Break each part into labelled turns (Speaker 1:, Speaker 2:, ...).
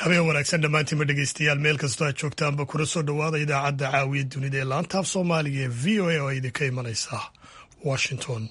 Speaker 1: habeen wanaagsan dhammaantiinba dhegeystayaal meel kastoo aad joogtaanba kuna soo dhowaada idaacadda caawiya dunida ee laantaaf soomaaliga ee v o a oo idinka imanaysa washington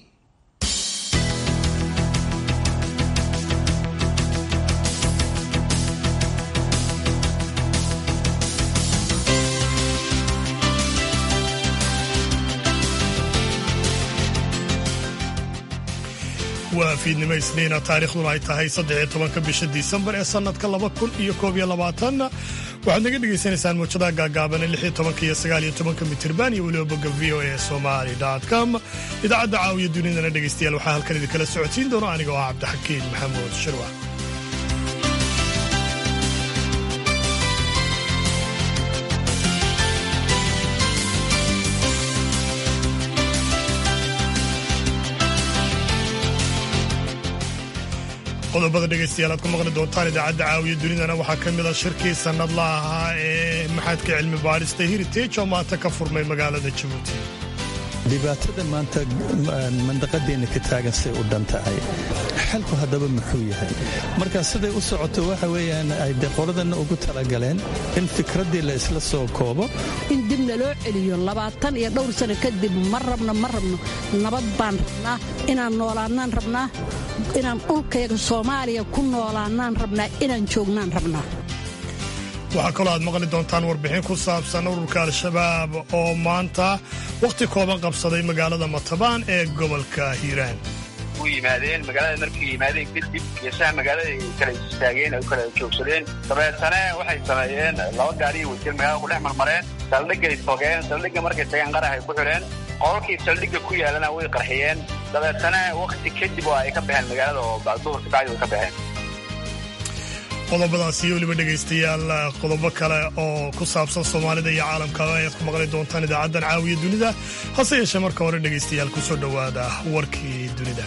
Speaker 1: waa fiidnimo isniina taarikhduna ay tahay saddexiyo tobanka bisha disembar ee sannadka laba kun iyo koob iyo labaatanna waxaad naga dhegaysanaysaan muujadaha gaagaabane lix iyo tobanka iyo sagaal iyo tobanka mitirban iyo weliba bogga v o a somali com idaacadda caawiya dunidana dhegaystayaal waxaa halkan idinkala socodsiin doono aniga oo ah cabdixakiin maxamuud shirwa qodobada dhegaystayaal aad ku maqli doontaan idaacadda caawiya dunidana waxaa ka mid a shirkii sannadla ahaa ee maxadka cilmi baadhista heritage oo maanta ka furmay magaalada jabuuti
Speaker 2: dhibaatada maanta mandaqadeenna ka taagan say u dhan tahay xalku haddaba muxuu yahay marka siday u socoto waxa weeyaan ay de qoladanna ugu talagaleen in fikraddii la isla soo koobo
Speaker 3: in dibna loo celiyo labaatan iyo dhowr sano kadib ma rabno ma rabno nabad baan rabnaa inaan noolaannaan rabnaa inaan dhulkayga soomaaliya ku noolaannaan rabnaa inaan joognaan rabnaa
Speaker 1: waxaa kaloo aad maqli doontaan warbixin ku saabsan ururka al-shabaab oo maanta wakhti kooban qabsaday magaalada matabaan ee gobolka hiiraan
Speaker 4: u yimaadeen magaalada markay yimaadeen kadib geesaha magaalada ay kala istaageen ay u kala joogsadeen dabeetana waxay sameeyeen laba gaariyo wasiir magaalada ku dhex marmareen saldhigay togeen saldhigga markay tageen qarax ay ku xidheen qololkii saldhigga ku yaalana way qarxiyeen dabeetana wakhti kadib oo ay ka baxeen magaalada oo duhurka bacdi way ka baxeen
Speaker 1: qodobadaas iyo weliba dhegaystayaal qodobo kale oo ku saabsan soomaalida iyo caalamka ayaad ku maqli doontaan idaacaddan caawiya dunida hase yeeshee marka hore dhegaystayaal ku soo dhowaada warkii dunida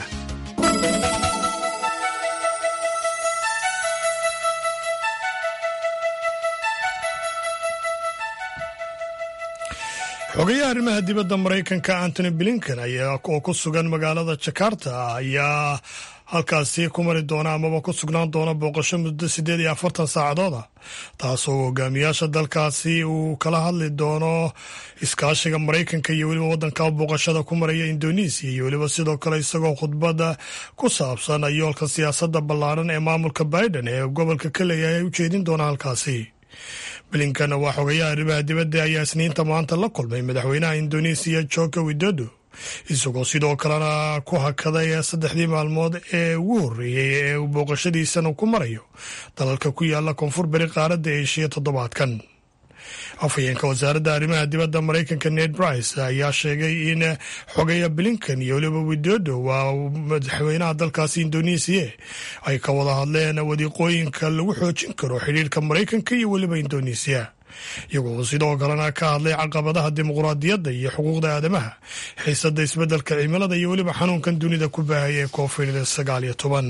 Speaker 1: xogayaha arrimaha dibadda maraykanka antony blinken oo ku sugan magaalada jakarta ayaa halkaasi ku mari doona amaba ku sugnaan doona booqasho muddo siddeed iyo afartan saacadooda taasoo hogaamiyaasha dalkaasi uu kala hadli doono iskaashiga maraykanka iyo weliba waddanka booqashada ku maraya indonesiya iyo weliba sidoo kale isagoo khudbadda ku saabsan yoolka siyaasadda ballaaran ee maamulka biden ee gobolka ka leeyahay ay u jeedin doona halkaasi blinkan waa xogayaha arrimaha dibadda ayaa isniinta maanta la kulmay madaxweynaha indonesiya joko widodo isagoo sidoo kalena ku hakaday saddexdii maalmood ee ugu horreeyey ee uu booqashadiisana ku marayo dalalka ku yaala koonfur beri qaaradda eeshiya toddobaadkan afhayeenka wasaaradda arrimaha dibadda maraykanka ned brice ayaa sheegay in xogaya blinkan iyo weliba widodo waa madaxweynaha dalkaasi indonesiya ay ka wada hadleen wadiiqooyinka lagu xoojin karo xidhiirka maraykanka iyo weliba indonesiya iyagoo sidoo kalena ka hadlay caqabadaha dimuqraadiyadda iyo xuquuqda aadamaha xiisadda isbeddelka cimilada iyo weliba xanuunkan dunida ku baahaya ee covid sagaal iyo toban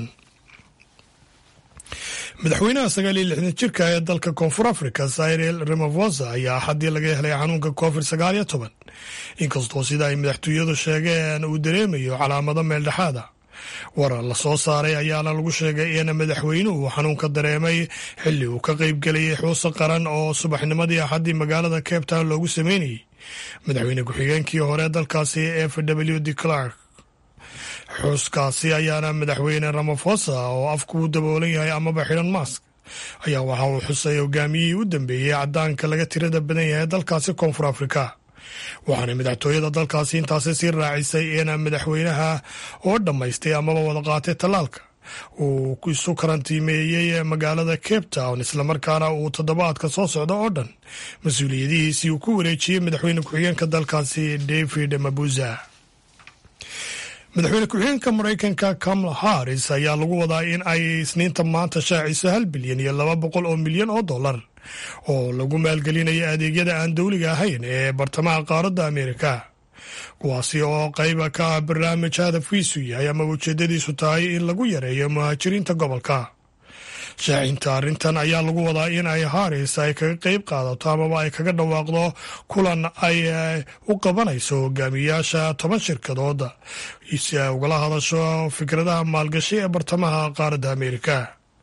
Speaker 1: madaxweynaha sagaal iyo lixdan jirka ee dalka koonfur africa cyril ramavosa ayaa axaddii laga helay xanuunka covid sagaal iyo toban inkastoo sida ay madaxtooyadu sheegeen uu dareemayo calaamado meeldhexaada warar la soo saaray ayaana lagu sheegay in madaxweynuhu xanuunka dareemay xilli uu ka qayb gelayay xuusa qaran oo subaxnimadii axaddii magaalada cape town loogu sameynayay madaxweyne ku-xigeenkii hore dalkaasi f w d clark xuuskaasi ayaana madaxweyne ramafosa oo afku u daboolan yahay amaba xidhan mask ayaa waxa uu xusay hogaamiyihii u dambeeyey caddaanka laga tirada badan yahay dalkaasi koonfur afrika waxaana madaxtooyada dalkaasi intaasi sii raacisay in madaxweynaha oo dhammaystay amaba wada qaatay tallaalka uu isu karantiimeeyey magaalada cape town islamarkaana uu toddobaadka soo socda oo dhan mas-uuliyadihiisii uu ku wareejiyey madaxweyne ku-xigeenka dalkaasi david mabuza madaxweyne ku-xigeenka maraykanka kamala harris ayaa lagu wadaa in ay isniinta maanta shaaciso hal bilyan iyo laba boqol oo milyan oo dollar oo lagu maalgelinayo adeegyada aan dowliga ahayn ee bartamaha qaaradda ameerika kuwaasi oo qayba ka ah barnaamij hadafkiisu yahay ama ujeedadiisu tahay in lagu yareeyo muhaajiriinta gobolka shaacinta arrintan ayaa lagu wadaa in ay haris ay kaga qayb qaadato amaba ay kaga dhawaaqdo kulan ay u qabanayso hogaamiyaasha toban shirkadood si ay ugala hadasho fikradaha maalgashi ee bartamaha qaaradda ameerika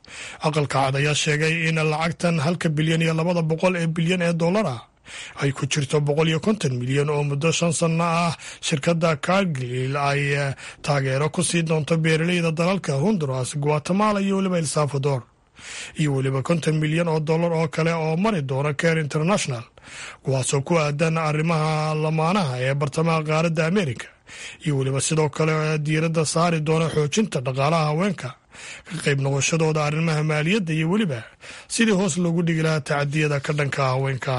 Speaker 1: aqalka cad ayaa sheegay in lacagtan halka bilyan iyo labada boqol ee bilyan ee dollar ah ay ku jirto boqol iyo konton milyan oo muddo shan sanno ah shirkadda cargil ay taageero ku sii doonto beeraleyda dalalka honduras guatemala iyo weliba el salvador iyo weliba konton milyan oo dollar oo kale oo mari doona care international kuwaasoo ku aadan arrimaha lamaanaha ee bartamaha qaaradda amerika iyo weliba sidoo kale diiradda saari doona xoojinta dhaqaalaha haweenka ka qayb noqoshadooda arrimaha maaliyadda iyo weliba sidii hoos loogu dhigi lahaa tacadiyada ka dhanka haweenka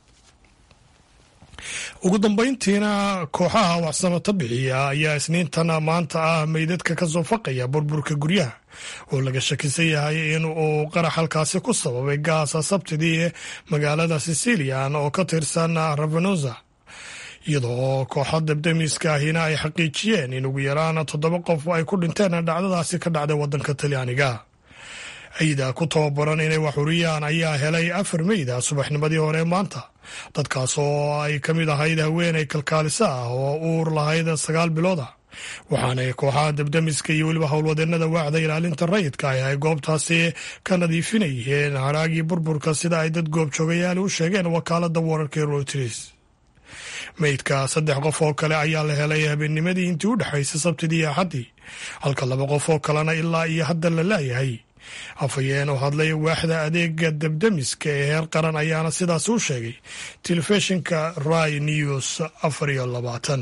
Speaker 1: ugu dambayntiina kooxaha waxsamata bixiya ayaa isniintan maanta ah meydadka ka soo faqaya burburka guryaha oo laga shakisan yahay in uu qarax halkaasi ku sababay gaasa sabtidii magaalada sicilian oo ka tirsan ravenosa iyadoo kooxa dabdamiska ahina ay xaqiijiyeen in ugu yaraan toddoba qof ay ku dhinteen dhacdadaasi ka dhacday wadanka talyaaniga ciida ku tababaran inay waxuriyaan ayaa helay afar meyda subaxnimadii hore maanta dadkaas oo ay ka mid ahayd haweenay kalkaalisa ah oo uur lahayd sagaal bilooda waxaanay kooxaha dabdamiska iyo weliba howlwadeennada waacda ilaalinta rayidka ah ay goobtaasi ka nadiifinayeen haraagii burburka sida ay dad goobjoogayaali u sheegeen wakaalada wararka reuters meydka saddex qof oo kale ayaa la helay habeennimadii intii u dhexaysay sabtidii iyo axaddii halka laba qof oo kalena ilaa iyo hadda la laayahay afhayeen oo hadlay waaxda adeega dabdamiska ee heer qaran ayaana sidaas u sheegay telefishinka rai news afar iyo labaatan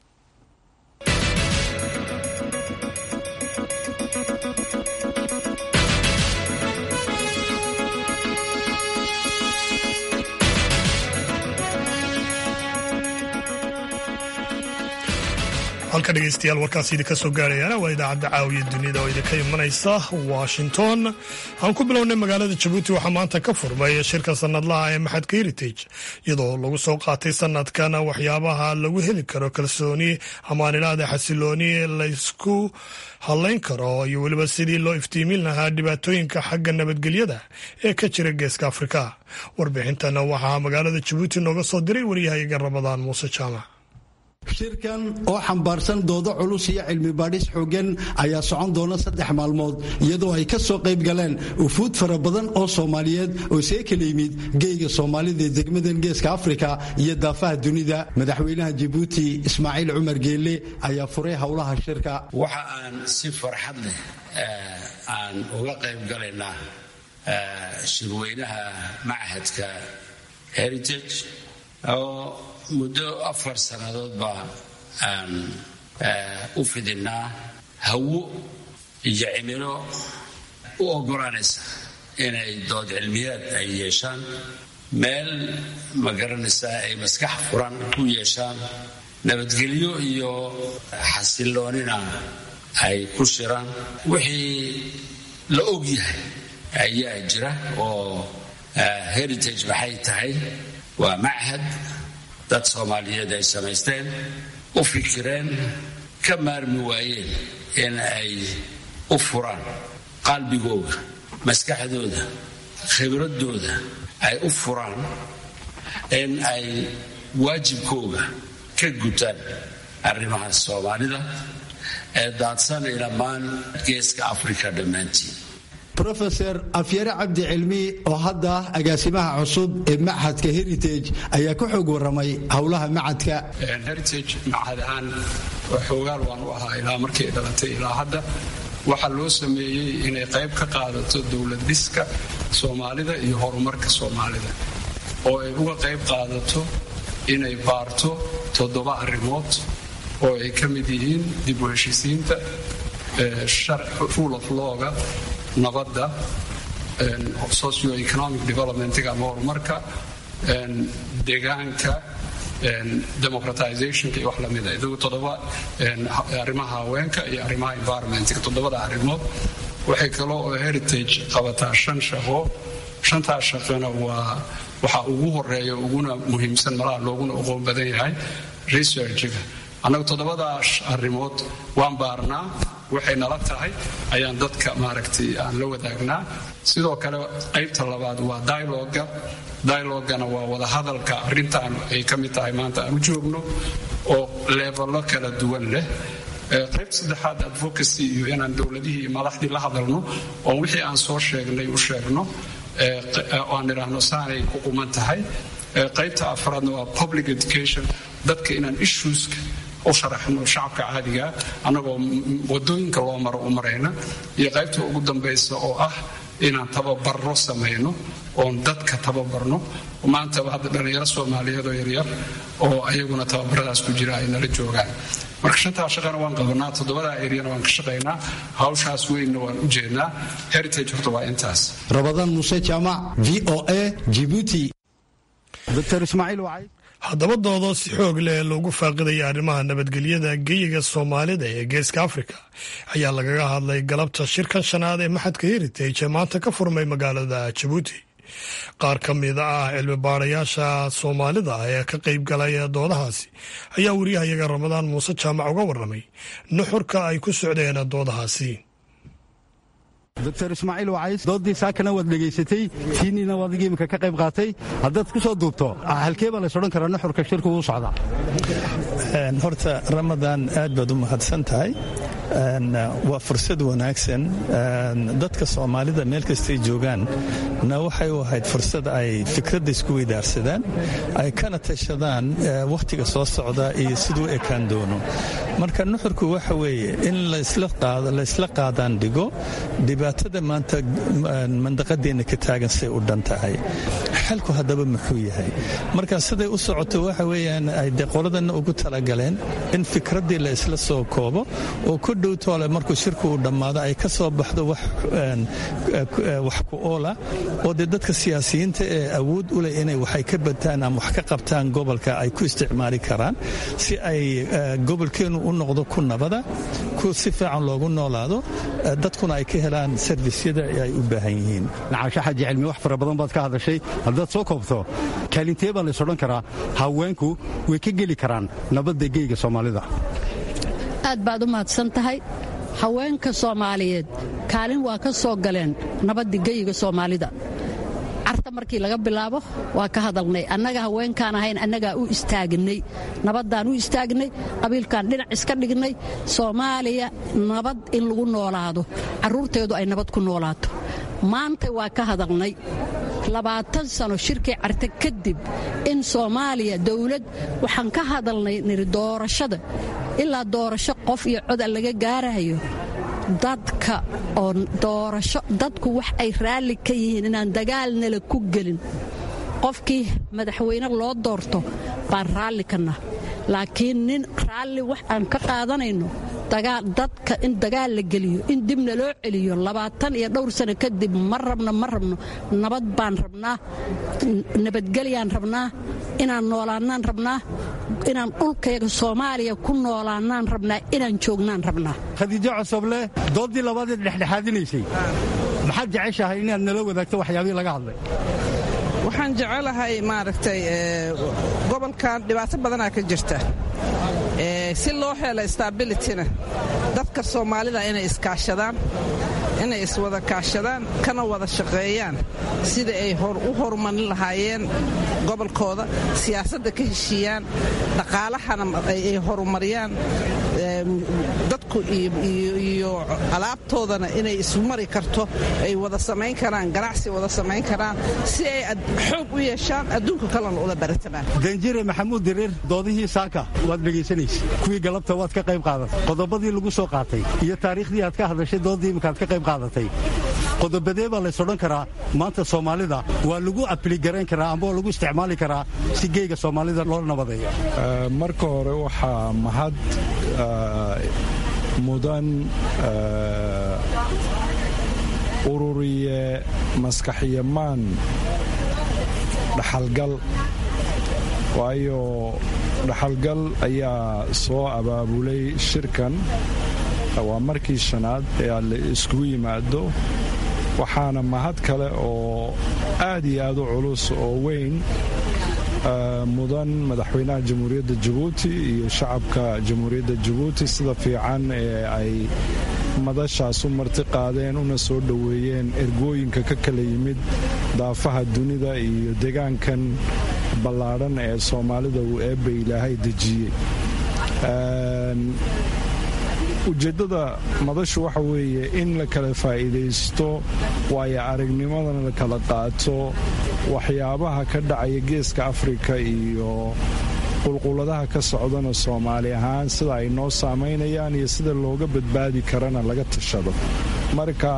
Speaker 1: halka dhegeystayaal warkaas idinka soo gaarayana waa idaacadda caawiya dunida oo idinka imanaysa washington aan ku bilownay magaalada jabuuti waxaa maanta ka furmay shirka sanadlaha ee maxadka heritage iyadoo lagu soo qaatay sanadkan waxyaabaha lagu heli karo kalsooni amaan ilaada xasilooni laysku hadlayn karo iyo weliba sidii loo iftiimin lahaa dhibaatooyinka xagga nabadgelyada ee ka jira geeska afrika warbixintana waxaa magaalada jabuuti nooga soo diray waryahayaga ramadaan muuse jaamac
Speaker 5: shirkan oo xambaarsan doodo culus iyo cilmi baadhis xooggan ayaa socon doona saddex maalmood iyadoo ay ka soo qayb galeen ufuud fara badan oo soomaaliyeed oo see kala yimid geyga soomaalida ee degmadan geeska afrika iyo daafaha dunida madaxweynaha jabuuti ismaaciil cumar geelle ayaa furay howlaha shirka
Speaker 6: waxa aan si farxad leh aan uga qayb galaynaa shirweynaha machadka heritage oo muddo afar sannadoodba aan u fidinnaa hawo iyo cimilo u oggolaanaysa inay dood cilmiyaad ay yeeshaan meel ma garanaysaa ay maskax furan ku yeeshaan nabadgelyo iyo xasiloonina ay ku shiraan wixii la og yahay ayaa jira oo heritage maxay tahay waa machad dad soomaaliyeed ay samaysteen u fikireen ka maarmi waayeen in ay u furaan qalbigooda maskaxdooda khibradooda ay u furaan in ay waajibkooga ka gutaan arrimaha soomaalida ee daadsanay dhammaan geeska afrika dhammaantiin
Speaker 5: rofeor afyare cabdi cilmi oo hadda agaasimaha cusub ee machadka heritage ayaa ka xoog waramay howlaha machadka
Speaker 7: heritage machad ahaan xoogaal waan u ahaa ilaa markay dhalatay ilaa hadda waxaa loo sameeyey inay qayb ka qaadato dowlad dhiska soomaalida iyo horumarka soomaalida oo ay uga qayb qaadato inay baarto toddoba arrimood oo ay ka mid yihiin dib u heshiisiinta rule of lawga nabadda socioeconomic developmentga ama horumarka deegaanka democratizationka iyo wax lamida idagu toddoba arrimaha haweenka iyo arrimaha environmentka toddobada arrimood waxay kaloo oo heritage qabataa shan shaqo shantaas shaqona waa waxaa ugu horeeya uguna muhiimsan malaha looguna oqoon badan yahay researchga annagu toddobadaas arrimood waan baarnaa waxay nala tahay ayaan dadka maaragtay aan la wadaagnaa sidoo kale qaybta labaad waa dialoga dialogana waa wadahadalka arrintan ay ka mid tahay maanta aan u joogno oo leebalo kala duwan leh qaybta saddexaad advocacy iyo inaan dowladihii iyo madaxdii la hadalno oo wixii aan soo sheegnay u sheegno aan idhaahno saanay ku quman tahay qaybta afraadna waa public education dadka inaan issueska u sharaxno shacabka caadiga annagoo wadooyinka loo maro u marayna iyo qaybta ugu dambaysa oo ah inaan tababarro samayno oon dadka tababarno maantaba hadda dhallinyaro soomaaliyeed oo yaryar oo ayaguna tababaradaas ku jira ay nala joogaan marka shantaa shaqana waan qabanaa toddobadaa eryana waan ka shaqaynaa hawshaas weynna waan u jeednaa heritage horta waa intaas
Speaker 5: rabadaan muuse jaamac v o a jibuuti dr ismaaciil wacay
Speaker 1: haddaba doodoo si xoog leh loogu faaqidaya arrimaha nabadgelyada geyiga soomaalida ee geeska afrika ayaa lagaga hadlay galabta shirkan shanaad ee maxadka heritage ee maanta ka furmay magaalada jabuuti qaar ka mida ah cilmi baarayaasha soomaalida ee ka qayb galay doodahaasi ayaa wariyahayaga ramadaan muuse jaamac uga warramay nuxurka ay ku socdeen doodahaasi
Speaker 5: dr ismaaciil wacays doodii saakana waad dhegaysatay tiinniina waad adiga imika ka qayb qaatay haddaad ku soo duubto halkee baa lays odhan karaa nuxurka shirku uu socdaa
Speaker 2: horta ramadaan aad baad u mahadsan tahay waa fursad wanaagsan dadka soomaalida meel kastay joogaan na waxay u ahayd fursad ay fikradda isku weydaarsadaan ay kana tashadaan wakhtiga soo socda iyo siduu ekaan doono marka nuxurku waxa weeye in laysla qaadaan dhigo dhibaatada maanta mandaqadeenna ka taagan say u dhan tahay xalku haddaba muxuu yahay marka siday u socoto waxa weeyaan ay de qoladanna ugu talagaleen in fikraddii la isla soo koobo oo ku dhowtoole markuu shirku uu dhammaado ay ka soo baxdo wax ku oola oo dee dadka siyaasiyiinta ee awood u leh inay waxay ka badtaan ama wax ka qabtaan gobolka ay ku isticmaali karaan si ay gobolkeennu u noqdo ku nabada ku si fiican loogu noolaado dadkuna ay ka helaan servisyada ay u baahan yihiin
Speaker 5: nacaasho xaji cilmi wax fara badan baad ka hadashay haddaad soo koobto kaalintee baa lays odhan karaa haweenku way ka geli karaan nabadda geyga soomaalida
Speaker 3: aad baad u mahadsan tahay haweenka soomaaliyeed kaalin waa ka soo galeen nabadda geyiga soomaalida carta markii laga bilaabo waa ka hadalnay annaga haweenkaan ahayn annagaa u istaagnay nabaddaan u istaagnay qabiilkaan dhinac iska dhignay soomaaliya nabad in lagu noolaado carruurteedu ay nabad ku noolaato maanta waa ka hadalnay labaatan sano shirkii carte kadib in soomaaliya dawlad waxaan ka hadalnay niri doorashada ilaa doorasho qof iyo coda laga gaarayo dadka oo doorasho dadku wax ay raalli ka yihiin inaan dagaalnala ku gelin qofkii madaxweyne loo doorto baan raalli kana laakiin nin raalli wax aan ka qaadanayno dadka in dagaal la geliyo in dibna loo celiyo labaatan iyo dhowr sano kadib ma rabno ma rabno nabad baan rabnaa nabadgelyaan rabnaa inaan noolaannaan rabnaa inaan dhulkayga soomaaliya ku noolaannaan rabnaa inaan joognaan rabnaa
Speaker 5: khadiijo cosoble dooddii labaadeed dhexdhexaadinaysay maxaad jeceshahay inaad nala wadaagto waxyaabihii laga hadlay
Speaker 8: waxaan jecelahay maaragtay gobolkan dhibaato badanaa ka jirta si loo helo stabilityna dadka soomaalida inay iskaashadaan inay iswada kaashadaan kana wada shaqeeyaan sida ay u horumarin lahaayeen gobolkooda siyaasadda ka heshiiyaan dhaqaalahana ay horumariyaan dadku iyo alaabtoodana inay ismari karto ay wada samayn karaan ganacsi wada samayn karaan si ay xoog u yeeshaan adduunka kalena ula baratamaan
Speaker 5: danjire maxamuud direer doodihii saaka waad dhegaysanaysa kuwii galabta waad ka qayb qaadatay qodobadii lagu soo qaatay iyo taariikhdii aad ka hadashay doodii imikaad ka qayb qaadatay qodobadee baa lays odhan karaa maanta soomaalida waa lagu apligarayn karaa amba waa lagu isticmaali karaa si geega soomaalida loo nabadeeyo
Speaker 9: marka hore waxaa mahad mudan ururiye maskaxiyamaan dhaxalgal waayo dhaxalgal ayaa soo abaabulay shirkan waa markii shanaad ee la iskugu yimaado waxaana mahad kale oo aad iyo aad u culus oo weyn mudan madaxweynaha jamhuuriyadda jabuuti iyo shacabka jamhuuriyadda jabuuti sida fiican ee ay madashaas u marti qaadeen una soo dhoweeyeen ergooyinka ka kala yimid daafaha dunida iyo degaankan ballaadhan ee soomaalida uu eebba ilaahay dejiyey ujeeddada madashu waxa weeye in la kala faa'iidaysto waayo aragnimadana la kala qaato waxyaabaha ka dhacaya geeska afrika iyo qulquladaha ka socdana soomaali ahaan sida ay noo saamaynayaan iyo sida looga badbaadi karana laga tashado marka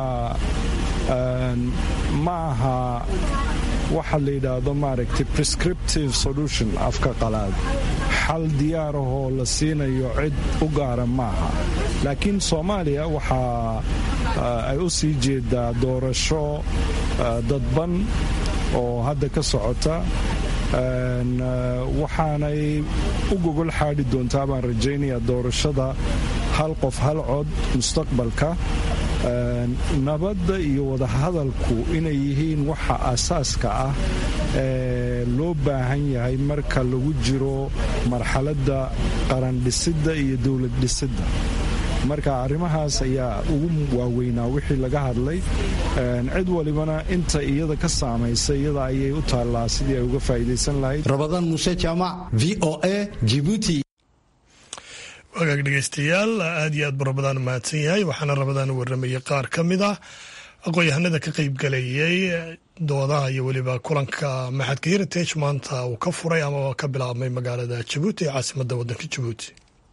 Speaker 9: ma aha waxa la yidhaahdo maaragtay prescriptive solution afka qalaad xal diyaarahoo la siinayo cid u gaara maaha laakiin soomaaliya waxaa ay u sii jeedaa doorasho dadban oo hadda ka socota waxaanay u gogol xaadhi doontaa baan rajaynaya doorashada hal qof hal cod mustaqbalka nabadda iyo wadahadalku inay yihiin waxa asaaska ah ee loo baahan yahay marka lagu jiro marxaladda qarandhisidda iyo dowlad dhisidda marka arrimahaas ayaa ugu waaweynaa wixii laga hadlay cid walibana inta iyada ka saamaysa iyada ayay u taallaa sidii ay uga faa'iidaysan lahayd
Speaker 5: rabadaan muuse jaamac v o a jibuuti
Speaker 1: wagaag dhegaystayaal aad iyo aad buu rabadaan mahadsan yahay waxaana rabadaan warramayay qaar ka mid ah aqoon-yahanada ka qaybgalayay doodaha iyo weliba kulanka maxadka heritage maanta uu ka furay ama ka bilaabmay magaalada jabuuti ee caasimadda waddanka jabuuti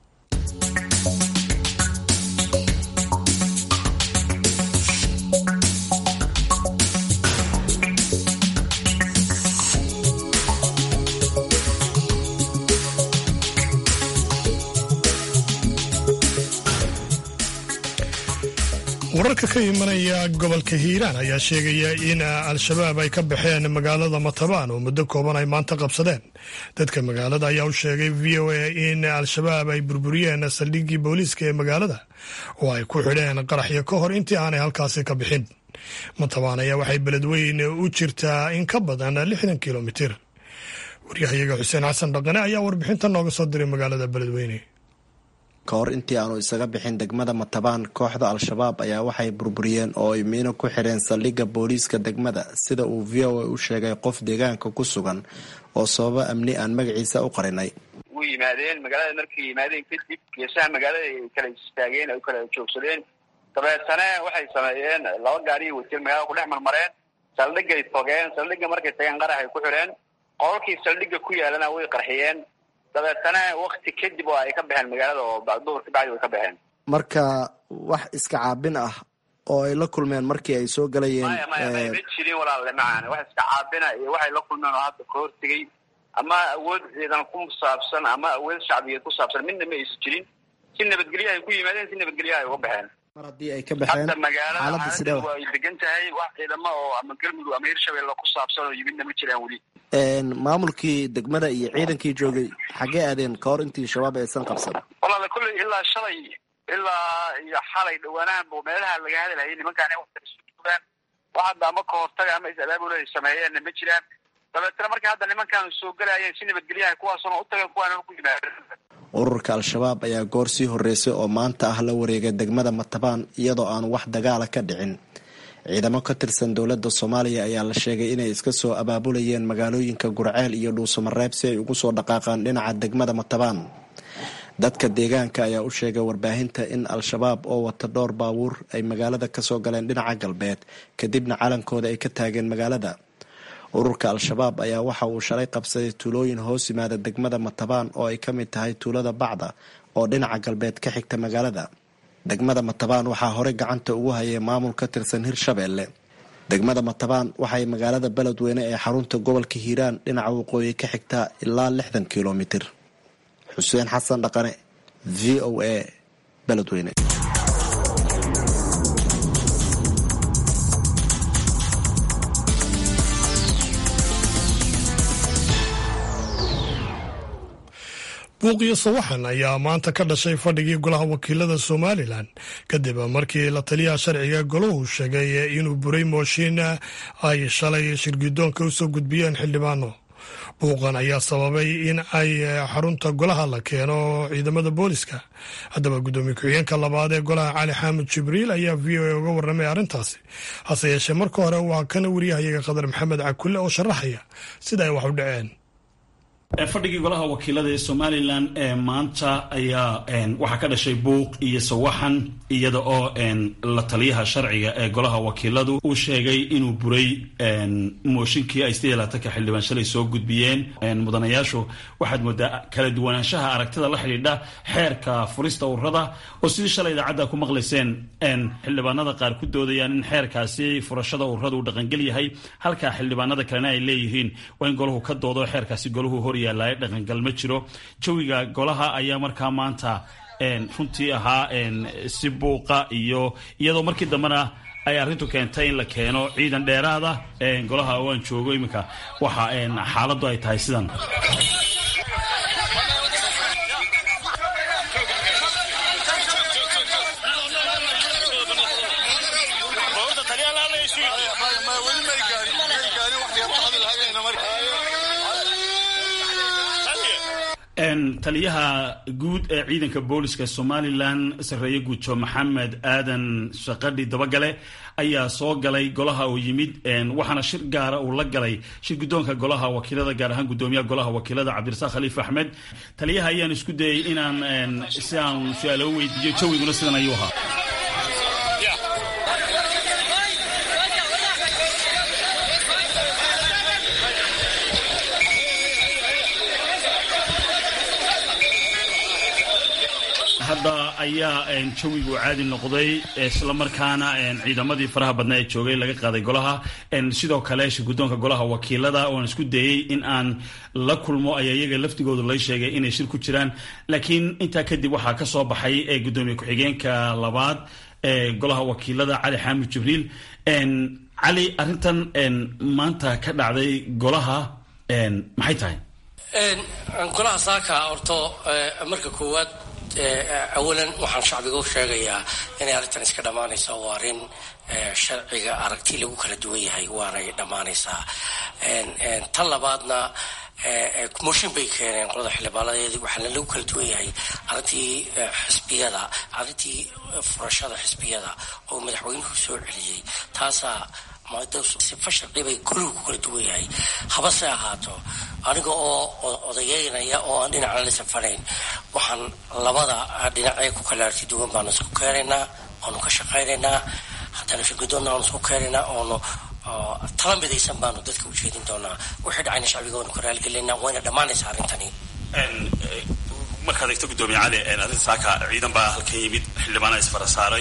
Speaker 1: wararka ka imanaya gobolka hiiraan ayaa sheegaya in al-shabaab ay ka baxeen magaalada matabaan oo muddo kooban ay maanta qabsadeen dadka magaalada ayaa u sheegay v o a in al-shabaab ay burburiyeen saldhiggii booliiska ee magaalada oo ay ku xidheen qaraxyo ka hor intii aanay halkaasi ka bixin matabaan ayaa waxay beledweyn u jirtaa in ka badan lixdan kilomitir waryahayaga xuseen xasan dhaqane ayaa warbixinta nooga soo diray magaalada beledweyne
Speaker 10: ka hor intii aanu isaga bixin degmada matabaan kooxda al-shabaab ayaa waxay burburiyeen oo ay miino ku xidheen saldhigga booliiska degmada sida uu v o a u sheegay qof deegaanka ku sugan oo sababo amni aan magaciisa u qarinay
Speaker 4: u yimaadeen magaalada markay yimaadeen kadib geesaha magaalada ay kala istaageen ay kala joogsadeen dabeetana waxay sameeyeen laba gaariyo wasiir magaalada ku dhex marmareen saldhigay togeen saldhigga markay tageen qarax ay ku xidheen qolkii saldhigga ku yaalana way qarxiyeen dabeetana wakti kadib oo ay ka baxeen magaalada oo duhur ka bacdi way ka baxeen
Speaker 10: marka wax iska caabin ah oo ay la kulmeen markii ay soo galayeen
Speaker 4: maya maya maya ma jirin walaalle macaan wax iska caabina iyo waxay la kulmeen oo hadda ka hortegay ama awood ciidan ku saabsan ama awood shacbiyeed ku saabsan midna ma aysan jirin si nabadgelyo ay ku yimaadeen si nabadgelyo ay uga baxeen
Speaker 10: mar haddii ay ka baxeen
Speaker 4: hadda magaalada
Speaker 10: xaaladda sidee
Speaker 4: xaaladdu ay degan tahay wax ciidamo oo ama galmudug ama hirshabelle ku saabsan oo yimidna ma jiraan weli
Speaker 10: maamulkii degmada iyo ciidankii joogay xaggee aadeen ka hor intii shabaab aysan qabsan
Speaker 4: walaala kulley ilaa shalay ilaa iyo xalay dhawaanahanba meelaha laga hadalhayay nimankaan in wata isu joogaan wax hadda ama ka hortaga ama is-abaabul ay sameeyeenna ma jiraan dabeetana marka hadda nimankaan soo galayeen si nabadgelyaha kuwaasuna u tageen kuwaana ku yimaadeen
Speaker 10: ururka al-shabaab ayaa goor sii horreysay oo maanta ah la wareegay degmada matabaan iyadoo aan wax dagaala ka dhicin ciidamo ka tirsan dowladda soomaaliya ayaa la sheegay inay iska soo abaabulayeen magaalooyinka gurceel iyo dhuusamareeb si ay ugu soo dhaqaaqaan dhinaca degmada matabaan dadka deegaanka ayaa u sheegay warbaahinta in al-shabaab oo wata dhowr baabuur ay magaalada kasoo galeen dhinaca galbeed kadibna calankooda ay ka taageen magaalada ururka al-shabaab ayaa waxa uu shalay qabsaday tuulooyin hoos yimaada degmada matabaan oo ay ka mid tahay tuulada bacda oo dhinaca galbeed ka xigta magaalada degmada matabaan waxaa horey gacanta ugu hayay maamul ka tirsan hirshabeelle degmada matabaan waxay magaalada beledweyne ee xarunta gobolka hiiraan dhinaca waqooyi ka xigtaa ilaa lixdan kilomitir xuseen xasan dhaqane v o a beledweyne
Speaker 1: buuqiyo sawaxan ayaa maanta ka dhashay fadhigii golaha wakiilada somalilan kadib markii la taliyaha sharciga golahu sheegay inuu buray mooshin ay shalay shirgidoonka usoo gudbiyeen xildhibaano buuqan ayaa sababay in ay xarunta golaha la keeno ciidamada booliska haddaba guddoomiye ku-xigeenka labaad ee golaha cali xaamud jibriil ayaa v o a uga warramay arrintaasi hase yeeshee marka hore waa kana wariyahayaga qadar maxamed cakulle oo sharaxaya sida ay wax u dhaceen
Speaker 11: fadhigii golaha wakiilada ee somalilan ee maanta ayaa waxaa ka dhashay buuq iyo sawaxan iyada oo la taliyaha sharciga ee golaha wakiiladu uu sheegay inuu buray mooshinkii ay sidii laatanka xildhibaan shalay soo gudbiyeen mudanayaashu waxaad moodaa kala duwanaanshaha aragtida la xidhiidha xeerka furista ururada oo sidii shalay idaacadda ku maqlayseen xildhibaanada qaar ku doodayaan in xeerkaasi furashada ururada uu dhaqangel yahay halka xildhibaanada kalena ay leeyihiin waa in golahu ka doodo xeerkaasi golahu hor yaalaay dhaqangal ma jiro jawiga golaha ayaa markaa maanta runtii ahaa si buuqa iyo iyadoo markii dambena ay arrintu keentay in la keeno ciidan dheeraada golaha oo aan joogo iminka waxa xaaladdu ay tahay sidan taliyaha guud ee ciidanka booliska somalilan sarreeye guuto maxamed aadan shaqadhi dabagale ayaa soo galay golaha oo yimid waxaana shir gaara uu la galay shir guddoonka golaha wakiilada gaar ahaan guddoomiyaha golaha wakiilada cabdirasaaq khaliif axmed taliyaha ayaan isku dayay inaan si aan su-aalo weydiiyo jawiguna sidan ayuu ahaa hadda ayaa jawigu caadi noqday islamarkaana ciidamadii faraha badnaa ee joogay laga qaaday golaha sidoo kale shirguddoonka golaha wakiilada oan isku dayey in aan la kulmo ayaa iyaga laftigoodu lay sheegay inay shir ku jiraan laakiin intaa kadib waxaa ka soo baxay gudoomiye ku-xigeenka labaad ee golaha wakiilada cali xaamid jibriil cali arrintan maanta ka dhacday golaha maxay tahay
Speaker 12: golaha saaka horto marka koowaad awalan waxaan shacbiga u sheegayaa inay arrintan iska dhammaanaysa waa arrin sharciga aragti lagu kala duwan yahay waanay dhammaanaysaa tan labaadna mooshin bay keeneen qolada xildhibaanadeedii waxaana lagu kala duwan yahay arrintii xisbiyada arrintii furashada xisbiyada oo madaxweynuhu soo celiyey taasaa sifa sharci bay gurigu ku kala duwan yahay habase ahaato aniga oo odayeynaya oo aan dhinacna la safanayn waxaan labada dhinacee ku kala arti duwan baanu isku keenaynaa oonu ka shaqaynaynaa haddana shirgudoonna aanu isku keenaynaa oonu tala midaysan baanu dadka u jeedin doonaa wixii dhacayna shacbiga waanu ka raaligelinaa wayna dhammaanaysaa arrintani
Speaker 11: markaad eegto gudoomiye cali arrinta saaka ciidan baa halkan yimid xildhibaana isfara saaray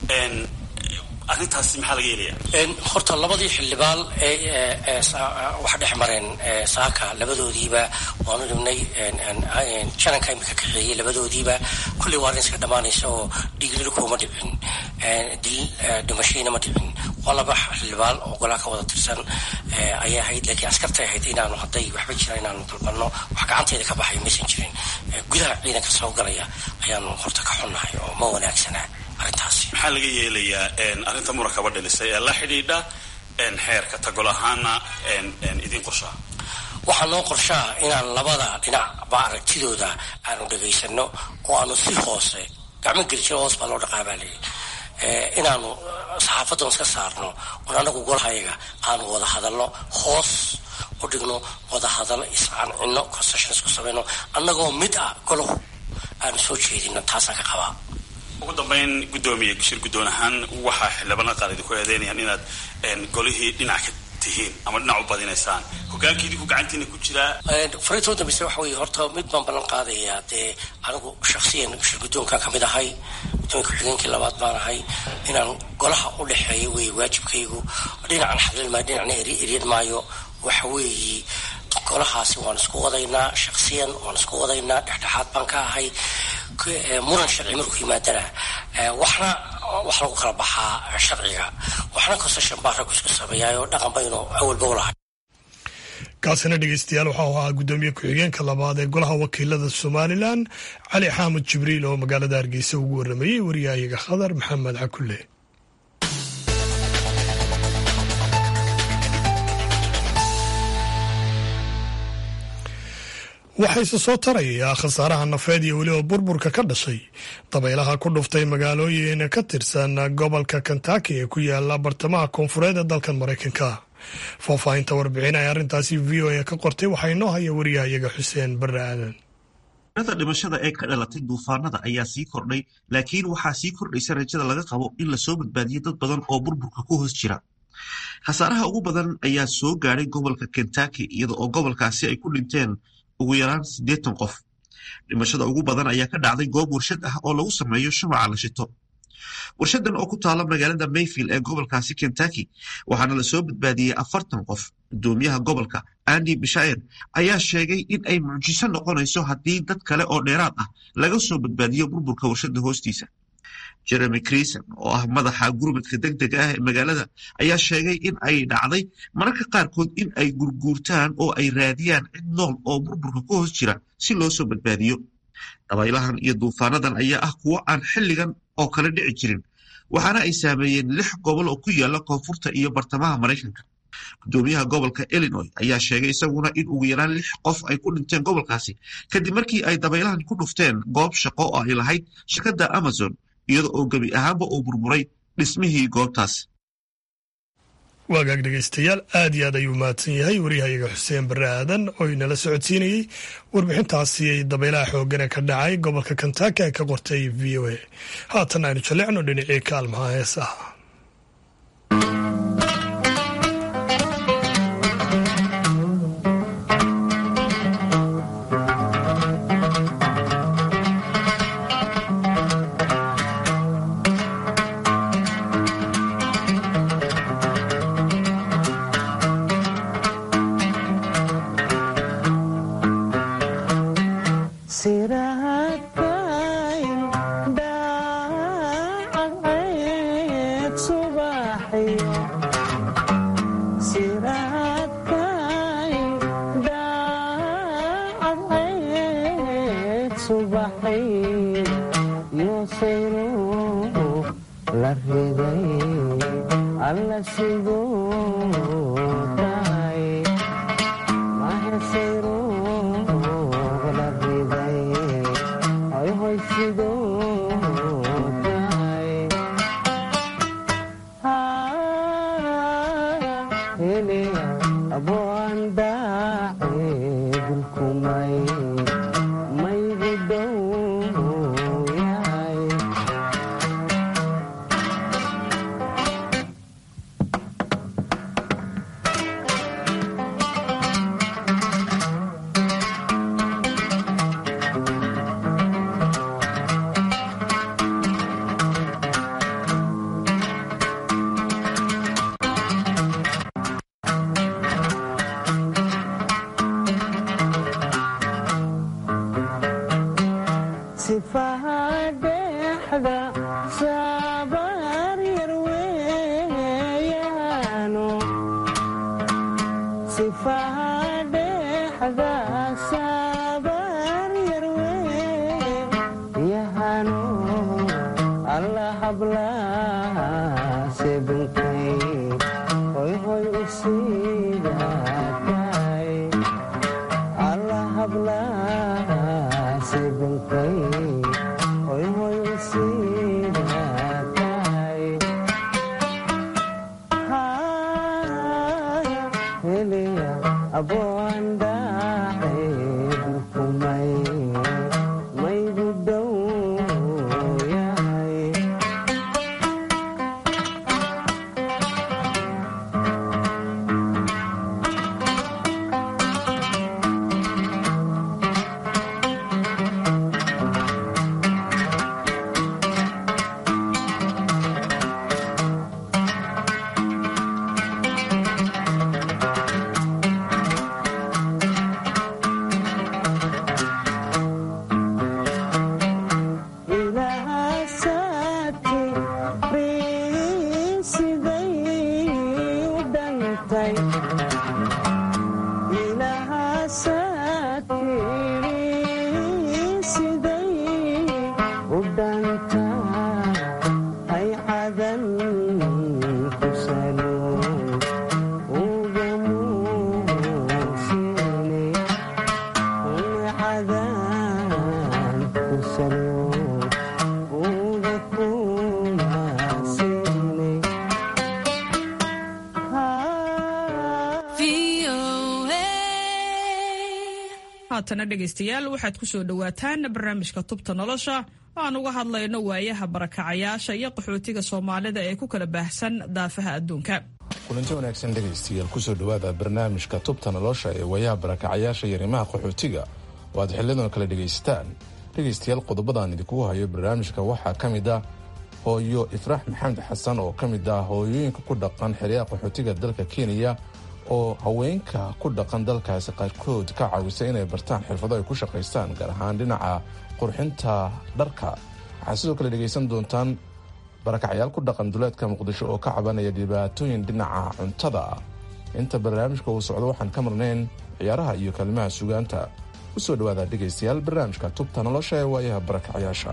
Speaker 11: arrintaasi maxaa laga yeelaya
Speaker 12: horta labadii xildhibaan ee waxa dhex mareen saaka labadoodiiba waanu dhibnay jananka imika kaxeeyey labadoodiiba kulley waa arrin iska dhammaanaysa oo dhiiglili kuma dhicin dil dhimashiina ma dhicin waa laba xildhibaan oo golaa ka wada tirsan ayay ahayd laakiin askartay ahayd inaanu hadday waxba jiraan inaanu dalbanno wax gacanteeda ka baxay maysan jirin gudaha ciidanka soo galaya ayaanu horta ka xunnahay oo ma wanaagsanaa
Speaker 11: maxaa laga yeelayaa arrinta murakaba dhalisay ee la xidhiidha xeerka tagol ahaana idin qorshaa
Speaker 12: waxaa noo qorshaa inaan labada dhinacba aragtidooda aanu dhegaysano oo aanu si hoose gacmo geljiro hoos baa loo dhaqaabaa leeyi inaanu saxaafadan iska saarno oon anagu golahayaga aanu wada hadalno hoos u dhigno wada hadallo iscancino concessions ku samayno annagoo mid ah golahu aanu soo jeedino taasaan ka qabaa
Speaker 11: ugu dambeyn guddoomiye shir guddoon ahaan waxaa xildhibaanada qaar idinku eedeynayaan inaad golihii dhinac ka tihiin ama dhinac u badinaysaan hogaankii idinku gacantiina ku jiraa
Speaker 12: fariintoo dambeyse waxa weeye horta mid baan ballan qaadayaa dee anigu shaksiyan shir guddoonkan ka mid ahay guddoomiye ku-xigeenkii labaad baan ahay inaan golaha u dhexeeyo weeye waajibkaygu dhinacan xadlin maayo dhinacna eryan maayo waxa weeye golahaasi waan isku wadaynaa shaksiyan waan isku wadaynaa dhexdhexaad baan ka ahay muran sharci markuu yimaadana waxna wax lagu kala baxaa sharciga waxna concession baa raggu isku sameeyaayoo dhaqan baynu awalba u lahay
Speaker 1: kaasina dhegeystayaal waxau ahaa guddoomiye ku-xigeenka labaad ee golaha wakiilada somalilan cali xaamud jibriil oo magaalada hargeysa ugu waramayey waryahayaga khadar maxamed cakulle waxayse soo tarayaa khasaaraha nafeed iyo weliba burburka ka dhashay dabaylaha ku dhuftay magaalooyin ka tirsan gobolka kentaki ee ku yaala bartamaha koonfureed ee dalkan maraykanka faahfaahinta warbixin ay arrintaasi v o a ka qortay waxaa inoo haya wariyahayaga xuseen barre aadan
Speaker 13: tirada dhimashada ee ka dhalatay duufaanada ayaa sii kordhay laakiin waxaa sii kordhaysa rajada laga qabo in lasoo badbaadiyo dad badan oo burburka ku hoos jira khasaaraha ugu badan ayaa soo gaadhay gobolka kentucky iyada oo gobolkaasi ay ku dhinteen ugu yaraan siddeetan qof dhimashada ugu badan ayaa ka dhacday goob warshad ah oo lagu sameeyo shumaca la shito warshadan oo ku taala magaalada mayfield ee gobolkaasi kentucky waxaana lasoo badbaadiyey afartan qof gudoomiyaha gobolka andy bishair ayaa sheegay in ay mucjiso noqonayso haddii dad kale oo dheeraad ah laga soo badbaadiyo burburka warshada hoostiisa jeremy crison oo ah madaxa gurmadka deg dega ah ee magaalada ayaa sheegay in ay dhacday mararka qaarkood in ay gurguurtaan oo ay raadiyaan cid nool oo burburka ku hoos jira si loo soo badbaadiyo dabaylahan iyo duufaanadan ayaa ah kuwo aan xilligan oo kale dhici jirin waxaana ay saameeyeen lix gobol oo ku yaala koonfurta iyo bartamaha maraykanka gudoomiyaha gobolka illinois ayaa sheegay isaguna in ugu yaraan lix qof ay ku dhinteen gobolkaasi kadib markii ay dabaylahan ku dhufteen goob shaqo oo ay lahayd shirkadda amazon iyada oo gebi ahaanba uu burburay dhismihii goobtaas
Speaker 1: waagaag dhegaystayaal aad iyo aad ayuu mahadsan yahay waryahayaga xuseen barre aadan oo inala socodsiinayey warbixintaasi dabaylaha xoogane ka dhacay gobolka kentaki ay ka qortay v o a haatan aynu jallecno dhinacii kaalmaha heesaha
Speaker 14: haatana dhegaystayaal waxaad ku soo dhowaataan barnaamijka tubta nolosha oo aan uga hadlayno waayaha barakacayaasha iyo qaxootiga soomaalida ee ku kala baahsan daafaha adduunka
Speaker 15: kulanti wanaagsan dhegaystayaal kusoo dhowaada barnaamijka tubta nolosha ee waayaha barakacayaasha iyo arrimaha qaxootiga oo aad xiliyadan kala dhegaysataan dhegaystayaal qodobadaan idinkugu hayo barnaamijka waxaa ka mid ah hooyo ifraax maxamed xasan oo ka mid ah hooyooyinka ku dhaqan xeryaha qaxootiga dalka kenya oo haweenka ku dhaqan dalkaasi qaarkood ka caawisa inay bartaan xirfado ay ku shaqaystaan gaar ahaan dhinaca qurxinta dharka waxaad sidoo kale dhegaysan doontaan barakacyaal ku dhaqan duleedka muqdisho oo ka cabanaya dhibaatooyin dhinaca cuntada ah inta barnaamijka uu socdo waxaan ka marnayn ciyaaraha iyo kalimaha sugaanta u soo dhowaada dhegaystayaal barnaamijka tubta nolosha ee waayaha barakacyaasha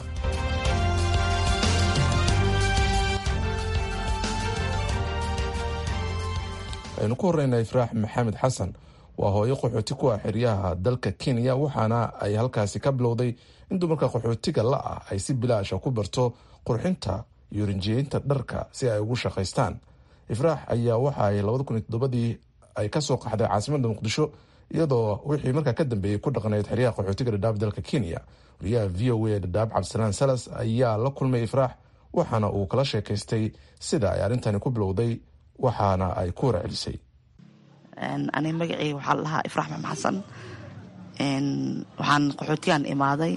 Speaker 15: aynu ku horeyna ifraax maxamed xasan waa hooyo qaxooti ku ah xeryaha dalka kenya waxaana ay halkaasi ka bilowday in dumarka qaxootiga la ah ay si bilaasha ku barto qurxinta iyo rinjiyeynta dharka si ay ugu shaqaystaan ifraax ayaa waxa ay labada kun iyo toddobadii ay kasoo qaxday caasimada muqdisho iyadoo wixii markaa ka dambeeyey ku dhaqnayd xeryaha qaxootiga dhadhaab dalka kenya wariyaha v o a dhadhaab cabdisalaan salas ayaa la kulmay ifraax waxaana uu kala sheekaystay sida ay arrintani ku bilowday waxaana ay ku warcelisay
Speaker 16: aniga magaceyga waxaa la dhahaa ifraax maxmed xasan waxaan qaxootigan imaaday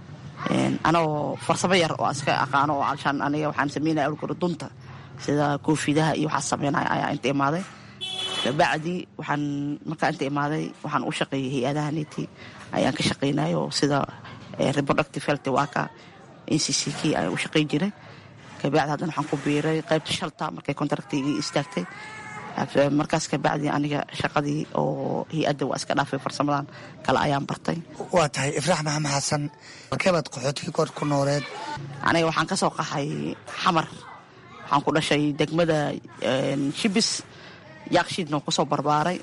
Speaker 16: anagoo farsamo yar oo iska aqaano oo alshaan aniga waxaan sameynaya awlkore dunta sida koofidaha iyo waxaas sameynaya ayaa inta imaaday kabacdi waxaan markaa inta imaaday waxaan u shaqeeyay hay-adaha neti ayaan ka shaqeynayo sida reproductive health waka n c c k ayaan u shaqey jiray kabacdi haddana waxaan ku biiray qaybta shalta markay contractigii istaagtay markaas kabacdi aniga shaqadii oo hay-adda waa iska dhaafay farsamadan kale ayaan bartay
Speaker 17: waa tahay ifraax maxamed xasan halkeebaad qaxootiga koor ku nooleed
Speaker 16: aniga waxaan ka soo qaxay xamar waxaan ku dhashay degmada shibis yaakshiidna waan kusoo barbaaray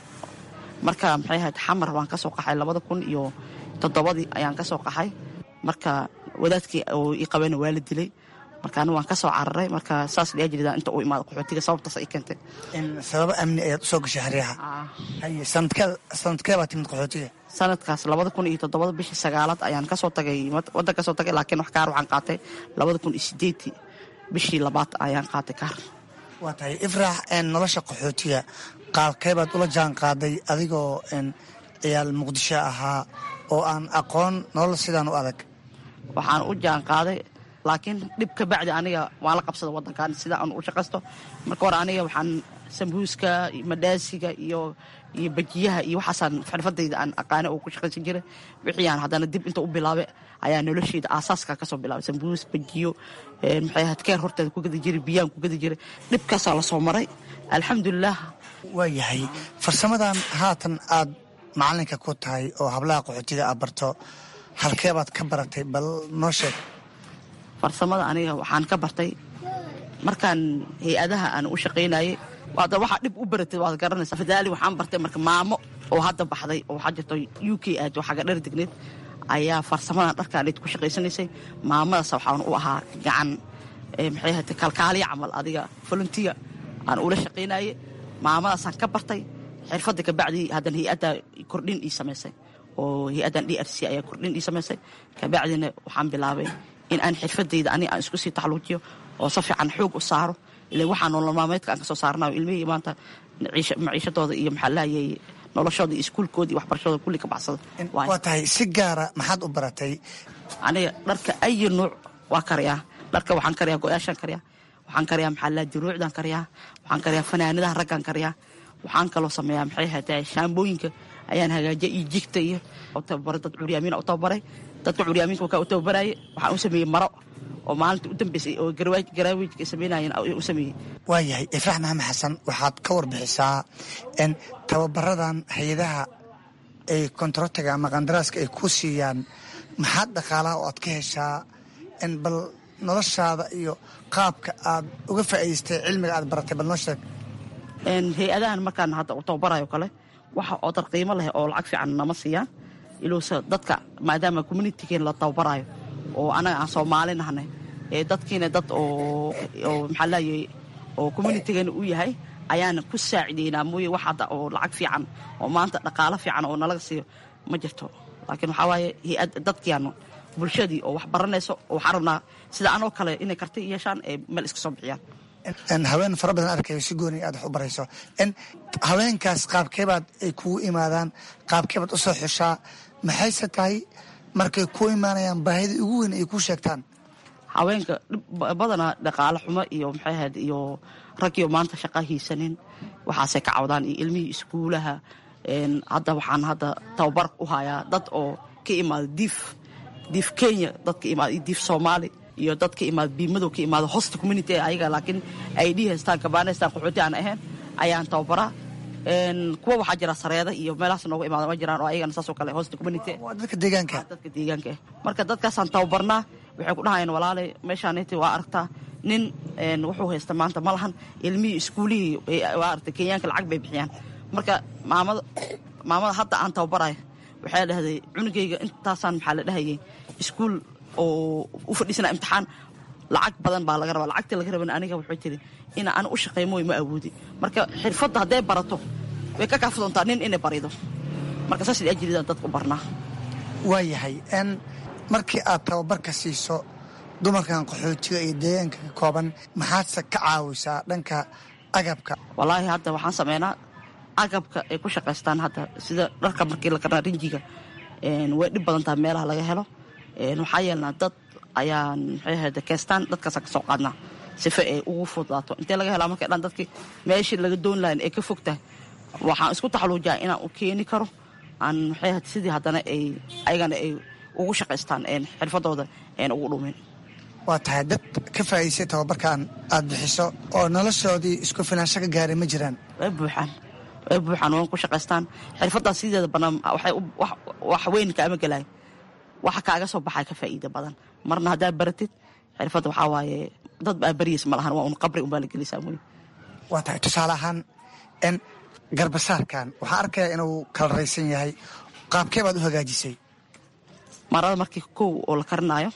Speaker 16: marka maxay ahayd xamar waan kasoo qaxay labada kun iyo toddobadii ayaan kasoo qaxay marka wadaadkii oo ii qabana waa la dilay marka ani waan ka soo cararay marka saas dhiyaa jirida inta uu imaado qaxootiga sababtaas ay keentay
Speaker 17: sababo amni ayaad usoo gashay xeryaha haye sanadkee baa timid qaxootiga
Speaker 16: sanadkaas labada kun iyo toddobada bishii sagaalaad ayaan kasoo tagay waddan kasoo tagay laakiin wax kaar waxaan qaatay labada kun iyo sideedii bishii labaad ayaan qaatay kaar
Speaker 17: waa tahay ifraax nolosha qaxootiga qaalkeebaad ula jaan qaaday adigoo ciyaal muqdisho ahaa oo aan aqoon nolol sidaan u adag
Speaker 16: waxaan u jaan qaaday laakiin dhib ka bacdi aniga waan la qabsada wadankan sida aan u shaqaysto marka hore aniga waxaan sambuuska madhaasiga iyo iyo bajiyaha iyo waxaasaan xirfadayda aan aqaana oo ku shaqaysan jiray wixiiaan haddana dib inta u bilaabay ayaa nolosheyda aasaaska kasoo bilaabay sambuus bajiyo maxay ahayd keer horteeda ku gadi jiray biyaan ku gadi jiray dhibkaasaa lasoo maray alxamdulilah
Speaker 17: waa yahay farsamadan haatan aad macalinka ku tahay oo hablaha qaxootiga aad barto halkeebaad ka baratay bal noo sheeg
Speaker 16: farsamada aniga waxaan ka bartay markaan hay-adaha aan u shaqaynayay waada waxaa dhib u baratay waad garanaysa fadaali waxaan bartay marka maamo oo hadda baxday oo waxaa jirto u k aad oo xaga dhar degneed ayaa farsamadan dharkaan ku shaqaysanaysay maamadaas waxaan u ahaa gacan maxay ahayd kalkaaliya camal adiga volunteer aan ula shaqaynayay maamadaasaan ka bartay xirfadda kabacdi haddana hay-adda kordhin ii samaysay oo hay-addan d r c ayaa kordhin ii samaysay kabacdina waxaan bilaabay in aan xirfadayda ani aan isku sii taxluujiyo oo si fiican xoog u saaro ila waxaa nolol maalmeedka aan kasoo saarnayo ilmihii maanta maciishadooda iyo maxaa lahayay noloshooda iyo iskuulkooda iyo waxbarashadooda kulli ka baxsada
Speaker 17: waa tahay si gaara maxaad u baratay
Speaker 16: aniga dharka ayi nuuc waa karayaa dharka waxaan karayaa go-yaashaan karayaa waxaan karayaa maxaa laha diruucdaan karayaa waxaan karayaa fanaanadaha raggaan karayaa waxaan kaloo sameeyaa maxay ahaytay shaambooyinka ayaan hagaajiya iyo jigta iyo tababaray dad curyaamiina u tababaray dadka curyaaminka wakaa u tababaraaye waxaan u sameeyey maro oo maalinta u dambeysay oo garaawijka samaynayeen u sameeyey
Speaker 17: waa yahay ifraax maxamed xasan waxaad ka warbixisaa n tababaradan hay-adaha ay kontarotiga ama qandaraaska ay ku siiyaan maxaad dhaqaalaha oo aad ka heshaa n bal noloshaada iyo qaabka aad uga faa'idaystay cilmiga aad baratay bal noo sheeg
Speaker 16: hay-adahan markaan hadda u tababarayo kale waxa oo dar qiimo leh oo lacag fiican nama siiyaan iluuse dadka maadaama communitygeen la tababarayo oo anaga aan soomaali nahnay ee dadkiina dad oo maxaa leeyay oo communitigeena u yahay ayaan ku saacideynaa mooye wax hadda oo lacag fiican oo maanta dhaqaalo fiican oo nalaga siiyo ma jirto laakiin waxaa waaye hay-ad dadkiianu bulshadii oo wax baranayso oo waxaan rabnaa sida anoo kale inay karti yeeshaan ee meel iska soo bixiyaan
Speaker 17: haween fara badan arkayo si gooni aad wax u barayso haweenkaas qaabkeebaad ay kugu imaadaan qaabkeebaad u soo xushaa maxayse tahay markay ku imaanayaan baahida ugu weyn ay ku sheegtaan
Speaker 16: haweenka badanaa dhaqaale xumo iyo maxay ahayd iyo raggiyo maanta shaqa hiisanin waxaasay ka cawdaan iyo ilmihii iskuulaha hadda waxaan hadda tababar u hayaa dad oo ka imaada diif diif kenya dad ka imaada iyo diif soomaali iyo dad ka imaada biimadow ka imaada hosta community ee ayaga laakiin ay dhi haystaan gabaana haystaan qaxooti aan ahayn ayaan tababaraa kuwa waxaa jira sareeda iyo meelahaas nooga imaada ma jiraan oo ayagana saasoo kale hosta community
Speaker 17: dadka deegaanka
Speaker 16: dadka deegaanka ah marka dadkaasaan tababarnaa waxay ku dhahayaan walaalay meeshaaniti waa aragtaa nin wuxuu haysta maanta ma lahan ilmihii iskuulihii waa aragtay kenyaanka lacag bay bixiyaan marka maamada maamada hadda aan tababarayo waxay dhahday cunugayga intaasaan maxaa la dhahayay iskuul oo u fadhiisana imtixaan lacag badan baa laga rabaa lacagtii laga raban aniga wuxuu tiri ina ana u shaqeey mooy ma awoodi marka xirfadda hadday barato way ka kaafi doontaa nin inay barido marka saas ajridaan dadka u barnaa
Speaker 17: waa yahay n markii aad tababarka siiso dumarkan qaxootiga iyo deegaanka ka kooban maxaadse ka caawisaa dhanka agabka
Speaker 16: wallaahi hadda waxaan sameynaa agabka ay ku shaqaystaan hadda sida dharka markii la karnaa rinjiga way dhib badan tahay meelaha laga helo waxaa yeelnaa dad ayaan maxay ahayd keestaan dadkaasa ka soo qaadnaa sife ay ugu fududaato intee laga helaa markay dhan dadkii meeshii laga doon lahayn ay ka fog tahay waxaan isku taxaluujaa inaan u keeni karo aan maxay ahayd sidii haddana ay ayagana ay ugu shaqaystaan xirfadooda een ugu dhumin
Speaker 17: waa tahay dad ka faa'iidsay tababarkan aad bixiso oo noloshoodii isku filaansho ka gaaray ma jiraan
Speaker 16: way buuxaan way buuxaan waan ku shaqaystaan xirfaddaas sideeda bannaan waxay wax weyn kaama gelaay waxa kaaga soo baxaa ka faa'iida badan marna haddaad baratid xirfadda waxaa waaye dad baa baryaysa ma lahan waa un qabri unbaa la gelisaa mooye
Speaker 17: waa tahay tusaale ahaan n garbasaarkan waxaan arkayaa inuu kala raysan yahay qaabkee baad u hagaajisay
Speaker 16: marada markii kow oo la karinaayo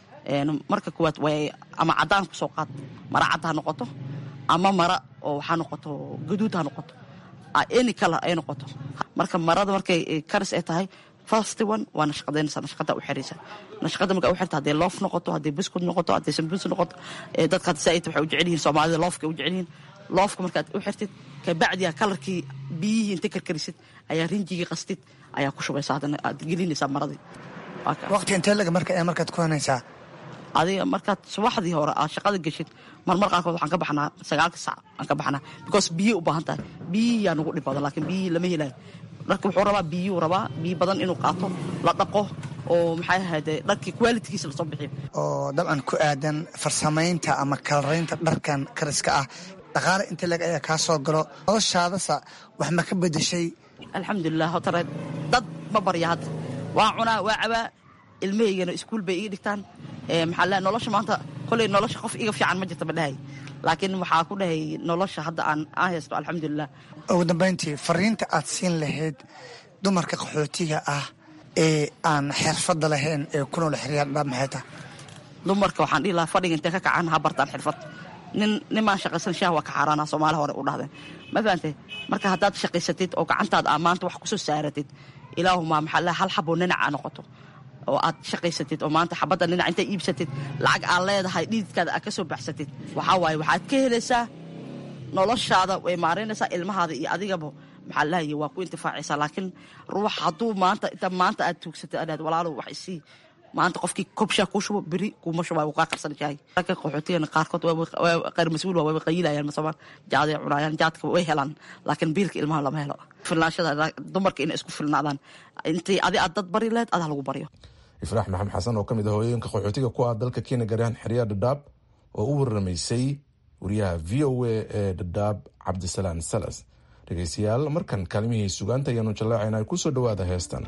Speaker 16: marka kuwaad way ama caddaan ku soo qaad mara cadd ha noqoto ama mara oo waxaa noqoto gaduud ha noqoto any color ay noqoto marka marada markay karis ay tahay first one waa nashqadaynaysa nashqada u xiraysa nashqada marka u xirta hadday loof noqoto hadday biskud noqoto hadday sambus noqoto dadka hadda saaid waxay u jecel yihiin soomaalida loofka u jecel yihiin loofka markaad u xirtid kabacdiya kalarkii biyihii inta karkarisid ayaa rinjigii qastid ayaa ku shubaysa haddana aad gelinaysaa maradii
Speaker 17: waqti intee laga marka ee markaad ku hanaysaa
Speaker 16: adiga markaad subaxdii hore aad shaqada geshid marmar qaarkood waxaan ka baxnaa sagaalka sac aan ka baxnaa because biyey u baahan tahay biyihii yaa nugu dhib badan laakiin biyihii lama helayo dharka wuxuu rabaa biyuu rabaa biyo badan inuu qaato la dhaqo oo maxay ahayde dharkii qualitigiisa lasoo bixiyo
Speaker 17: oo dabcan ku aadan farsamaynta ama kalaraynta dharkan kariska ah dhaqaale inta leg ayaa kaa soo galo noloshaadasa wax ma ka bedeshay
Speaker 16: alxamdulilah hotare dad ma barya hadda waa cunaa waa cabaa ilmahaygana iskuul bay iga dhigtaan maxaa le nolosha maanta koley nolosha qof iga fiican ma jirta ma dhahay laakiin waxaa ku dhahay nolosha hadda aan aan haysto alxamdulilah
Speaker 17: ugu dambayntii fariinta aad siin lahayd dumarka qaxootiga ah ee aan xirfadda lahayn ee ku nool xeryaadha maxay tahay
Speaker 16: dumarka waxaan dhihi lahaa fadhiga intee ka kacaan ha bartaan xirfad nin nimaan shaqaysan shaah waa ka xaaraana soomaali hore u dhahdeen ma fahantay marka haddaad shaqaysatid oo gacantaada aa maanta wax kusoo saaratid ilaahuma maxaa le hal xaboo ninaca noqoto oo aad shaqaysatid oo maanta xabadda dhinac intaad iibsatid lacag aad leedahay dhididkaada aad ka soo baxsatid waxaa waaye waxaad ka helaysaa noloshaada way maaraynaysaa ilmahaada iyo adigaba maxaa lahaya waa ku intifaacaysaa laakiin ruux hadduu maanta inta maanta aad tuugsatid adhaad walaalow wax isii maanta qofkii kobshaa kuu shubo beri kuuma shubaa wuu kaa qarsan jahay ragga qaxootigana qaarkood qayr mas-uul waa way qayilayaan masamaan jaaday cunayaan jaadka way helaan laakiin biilka ilmaha lama helo filnaashada dumarka inay isku filnaadaan intii adi aad dad bari lehed adaa lagu baryo
Speaker 15: ifraax maxamed xasan oo ka mid ah hooyooyinka qaxootiga ku ah dalka kenya gaaryahan xeryaa dhadhaab oo u waramaysay wariyaha v o a ee dhadhaab cabdisalaan salas dhegeystayaal markan kaalmihii sugaanta ayaanu jallaacaynaa ku soo dhowaada heestan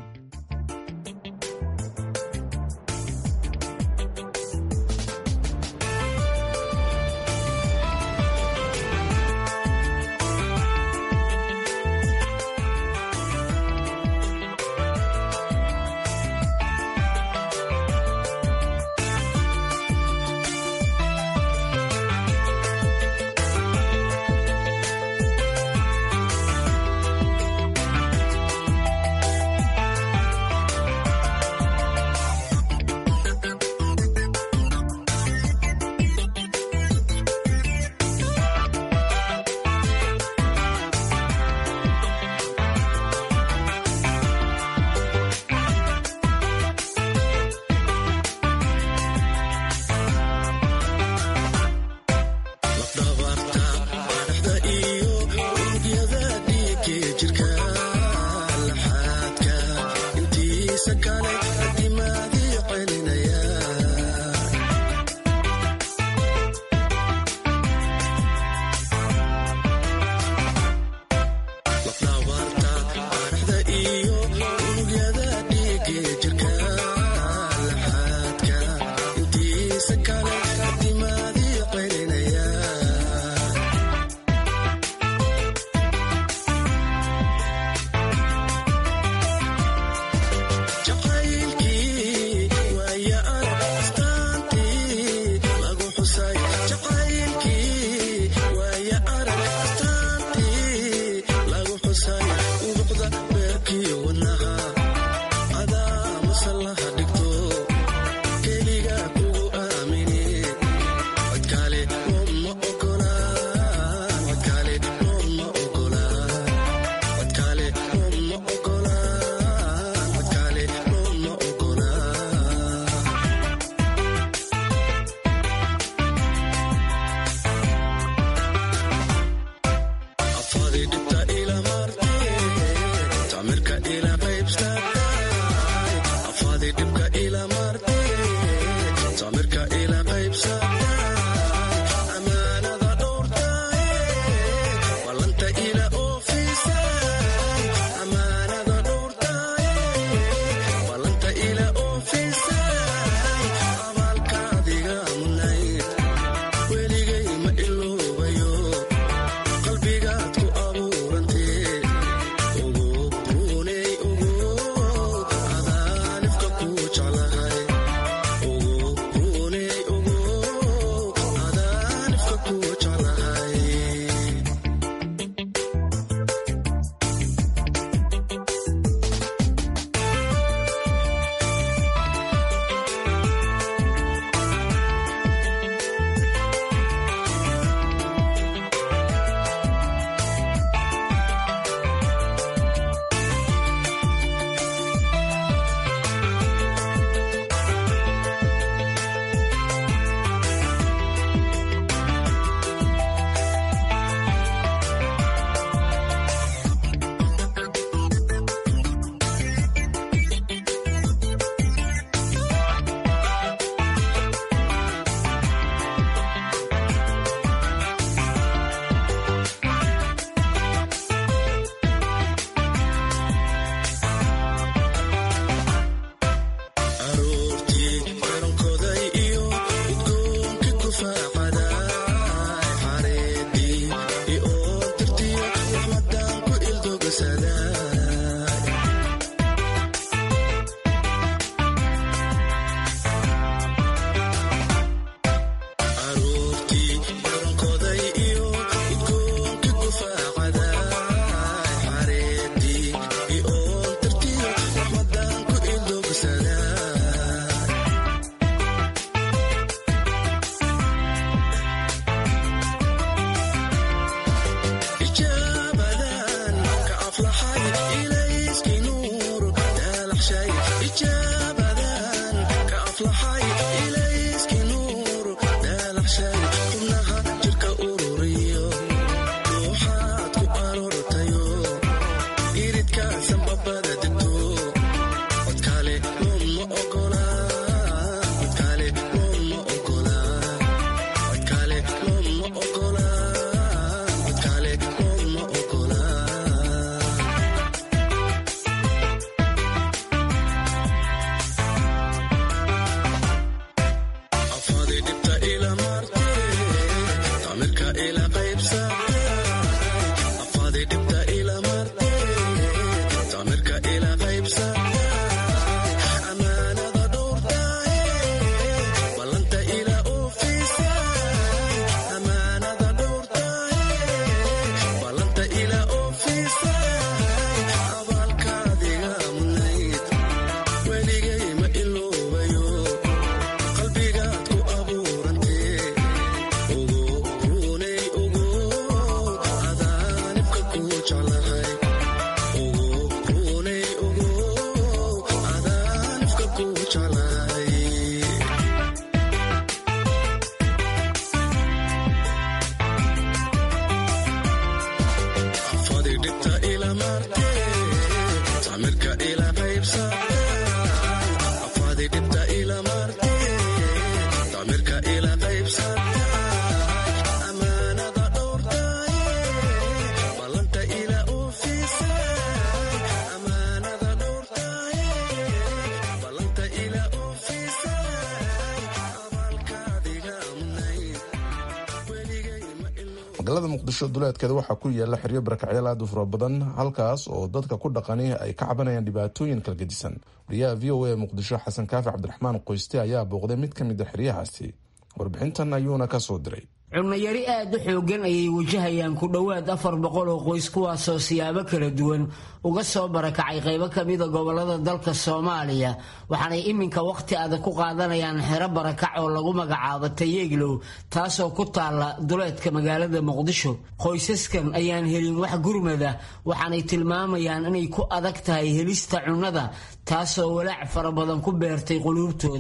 Speaker 15: magaalada muqdisho duleedkeeda waxaa ku yaala xeryo barakacyaal aad u fara badan halkaas oo dadka ku dhaqani ay ka cabanayaan dhibaatooyin kala gedisan wariyaha v o a muqdisho xasan kaafi cabdiraxmaan qoyste ayaa booqday mid ka mid a xeryahaasi warbixintan ayuuna ka soo diray
Speaker 18: cunayari aad u xoogan ayay wajahayaan ku dhowaad afar boqol oo qoys kuwaasoo siyaabo kala duwan uga soo barakacay qaybo kamida gobolada dalka soomaaliya waxaanay iminka wakhti adag ku qaadanayaan xero barakac oo lagu magacaabo tayeeglow taasoo ku taala duleedka magaalada muqdisho qoysaskan ayaan helin wax gurmada waxaanay tilmaamayaan inay ku adag tahay helista cunnada taasoo walaac fara badan ku beertay quluubtooda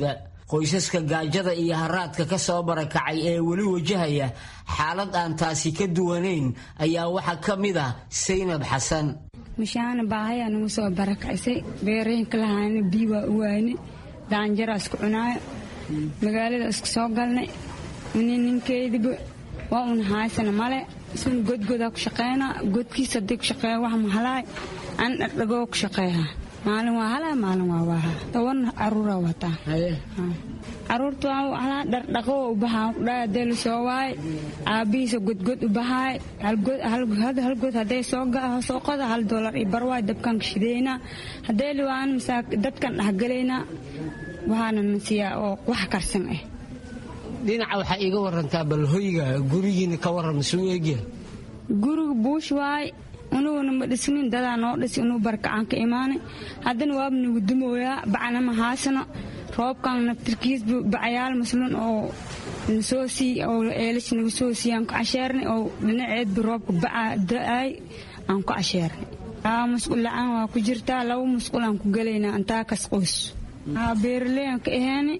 Speaker 18: qoysaska gaajada iyo haraadka ka soo barakacay ee weli wajahaya xaalad aan taasi ka duwanayn ayaa waxaa ka mid ah saynab xasan
Speaker 19: mashaana baahayaa nagu soo barakacisay beerooyinka lahaana bii waa u waayne daanjaraa isku cunaayo magaalada isku soo galnay nin ninkeediba waa un haysana male sun godgodaa ku shaqeynaa godkiisa haddii ku shaqeeya wax mahalaay an dhardhagoo ku shaqeeyaa maalin waa halaa maalin waa waahaa toban caruuraa wataa caruurta waa halaa dhardhaqoo u bahaa kudhaa hadee la soo waay aabbihiisa godgod u bahaay halgod hadday soo qoda hal doolar iyo barwaay dabkan ka shideynaa haddee liwaan misaa dadkan dhexgelaynaa waxaana na siiyaa oo wax karsan ah
Speaker 18: dhinaca waxaa iiga warantaa bal hoyga gurigiina ka waran suu eegya
Speaker 19: guriga buush waay unuguna ma dhisnin dadaa noo dhisi inuu barkacaan ka imaanay haddana waaba nagu dumooyaa bacna ma haasano roobkan naftirkiisba bacayaal masluun oo nasoo sii oo eelash nagu soo siiy aan ku casheernay oo dhinaceedba roobka bacaa da'aay aan ku casheernay musqul la-aan waa ku jirtaa laba musqul aan ku gelaynaa intaa kas qoys beeraleyan ka aheeni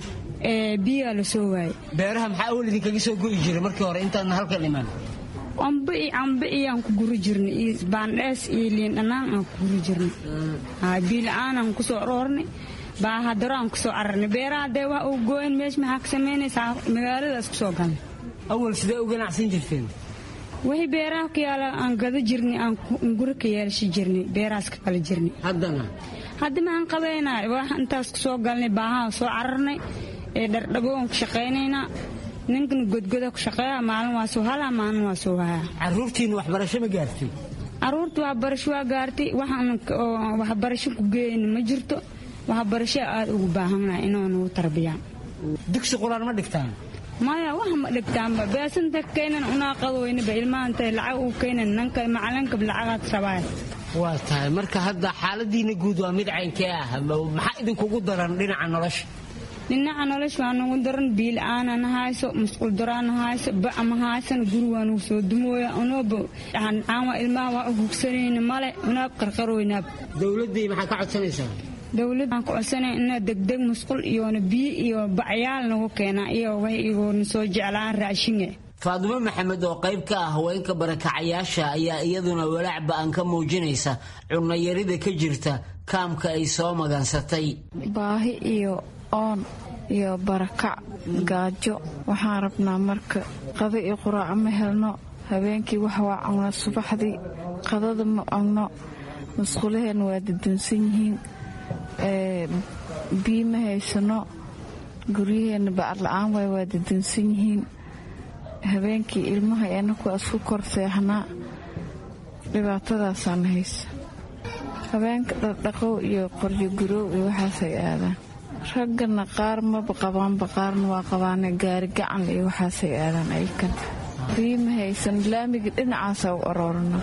Speaker 19: biyaa la soo waayay
Speaker 18: beeraha maxaa awal idinkaga soo go'i jiray markii hore intaadna halkan imaan
Speaker 19: cambe iyo cambe iyaan ku guri jirnay iyo baandhees iyo liin dhanaan aan ku guri jirnay biila-aan aan kusoo roornay baahadaro aan kusoo cararnay beeraha haddee wax uu gooyn meesha maxaa ka samaynaysaa magaaladaas kusoo galnay
Speaker 18: awal sidee u ganacsan jirteen
Speaker 19: wixii beeraha ku yaala aan gado jirnay aan guri ka yeelasha jirnay beerahaas ka kala jirnay
Speaker 18: haddana
Speaker 19: hadda maxaan qabaynaa wax intaas kusoo galnay baahaa soo cararnay ee dhardhago aan ku shaqaynaynaa ninkana godgoda ku shaqeeya maalin waa soo halaa maalin waa soo hayaa
Speaker 18: caruurtiina waxbarasho ma gaartay
Speaker 19: caruurta waxbarasho waa gaartay waxaan waxbarasho ku geeyna ma jirto waxbarasho aada ugu baahannahay inoo nagu tarbiyaan
Speaker 18: dugsi quraan ma dhigtaan
Speaker 19: maya wax ma dhigtaanba beesanta keenan unaaqadoynaba ilmaanta lacag u keenan nanka macalinka lacagaad rabaaya
Speaker 18: waa tahay marka hadda xaaladiina guud waa mid caynkee ah maxaa idinkugu daran dhinaca nolosha
Speaker 19: dhinaca nolosha waa nagu daran biil-aana na hayso musqul daraa na hayso baca ma haysan guri waa nagu soo dumooya unooba caanwa ilmaha waa u hugsanayna male unaab qarqarooynaab
Speaker 18: dowladdii maxaa ka codsanaysaa
Speaker 19: dowladaan ku codsanay ina degdeg musqul iyona biyo iyo bacyaal nagu keenaa iyo wax igoona soo jeclaan raashinga
Speaker 18: faadumo maxamed oo qayb ka ah haweenka barakacayaasha ayaa iyaduna walaac ba-an ka muujinaysa cunnayarida ka jirta kaamka ay soo magansatay
Speaker 20: baahi iyo oon iyo barakac gaajo waxaan rabnaa marka qado iyo quraaco ma helno habeenkii wax waa cunno subaxdii qadada ma cunno musqulaheenna waa dadunsan yihiin biyo ma haysano guryaheenna bacad la-aan waay waa dadunsan yihiin habeenkii ilmaha anaku isku kor seexnaa dhibaatadaasaana haysa habeenka dhardhaqow iyo qoryo guroow iyo waxaasay aadaan raggana qaar maba qabaanba qaarna waa qabaane gaari gacan iyo waxaasay aadaan aykan biyo ma haysan laamiga dhinacaasa u aroorana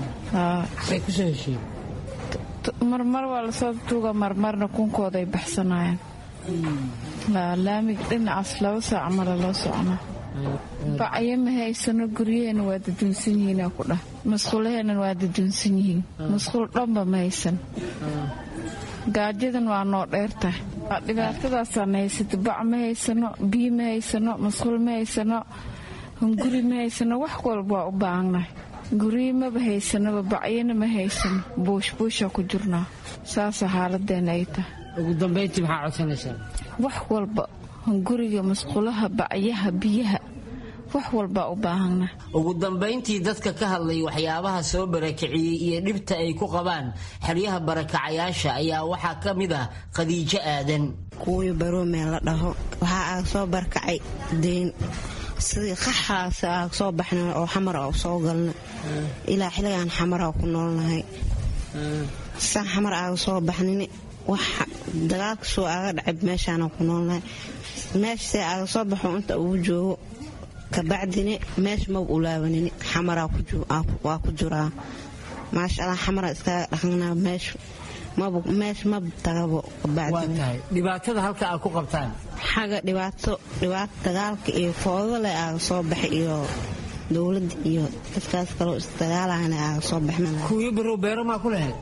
Speaker 20: marmar waa lasoo tuuga marmarna kunkoodaay baxsanayaan laamiga dhinacaas laba saac mala loo socnaa bacyo ma haysano guryaheena waa dadunsan yihiin ku dhah masquulaheena waa dadunsan yihiin masquul dhanba ma haysan gaajadan waa noo dheertahay dhibaatadaasaan haysata bac ma haysano biyo ma haysano masquul ma haysano hunguri ma haysano wax walba waa u baahannahay guryo maba haysanaba bacyana ma haysano buushbuusha ku jirnaa saasa xaaladeena ay tahay
Speaker 18: ugu dambayntii maxaa codsanaysaa
Speaker 20: wax walba hunguriga masquulaha bacyaha biyaha wax walbaa u baahana
Speaker 18: ugu dambayntii dadka ka hadlay waxyaabaha soo barakiciyey iyo dhibta ay ku qabaan xeryaha barakacayaasha ayaa waxaa ka mid ah khadiijo aadan
Speaker 21: kuwii baroomee la dhaho waxaa aaga soo barakacay deyn sidii qaxaas aaga soo baxna oo xamar a soo galna ilaa xiligaan xamara ku noolnahay san xamar aaga soo baxnin wax dagaalka soo aaga dhacay meeshaana ku noolnahay meeshasee aaga soo baxo inta ugu joogo kabacdini meesha maba ulaabanin xamara waa ku jiraa maasha allah xamara iskaga dhaqanaa meesha maba tagabo
Speaker 18: dhibaatada halka aad ku qabtaan
Speaker 21: xaga dhibaato dhibaato dagaalka iyo foodale aaga soo baxay iyo dowladda iyo dadkaas kaloo isdagaalahana aaga soo baxna
Speaker 18: kuwiyo barow beero maa ku lahayd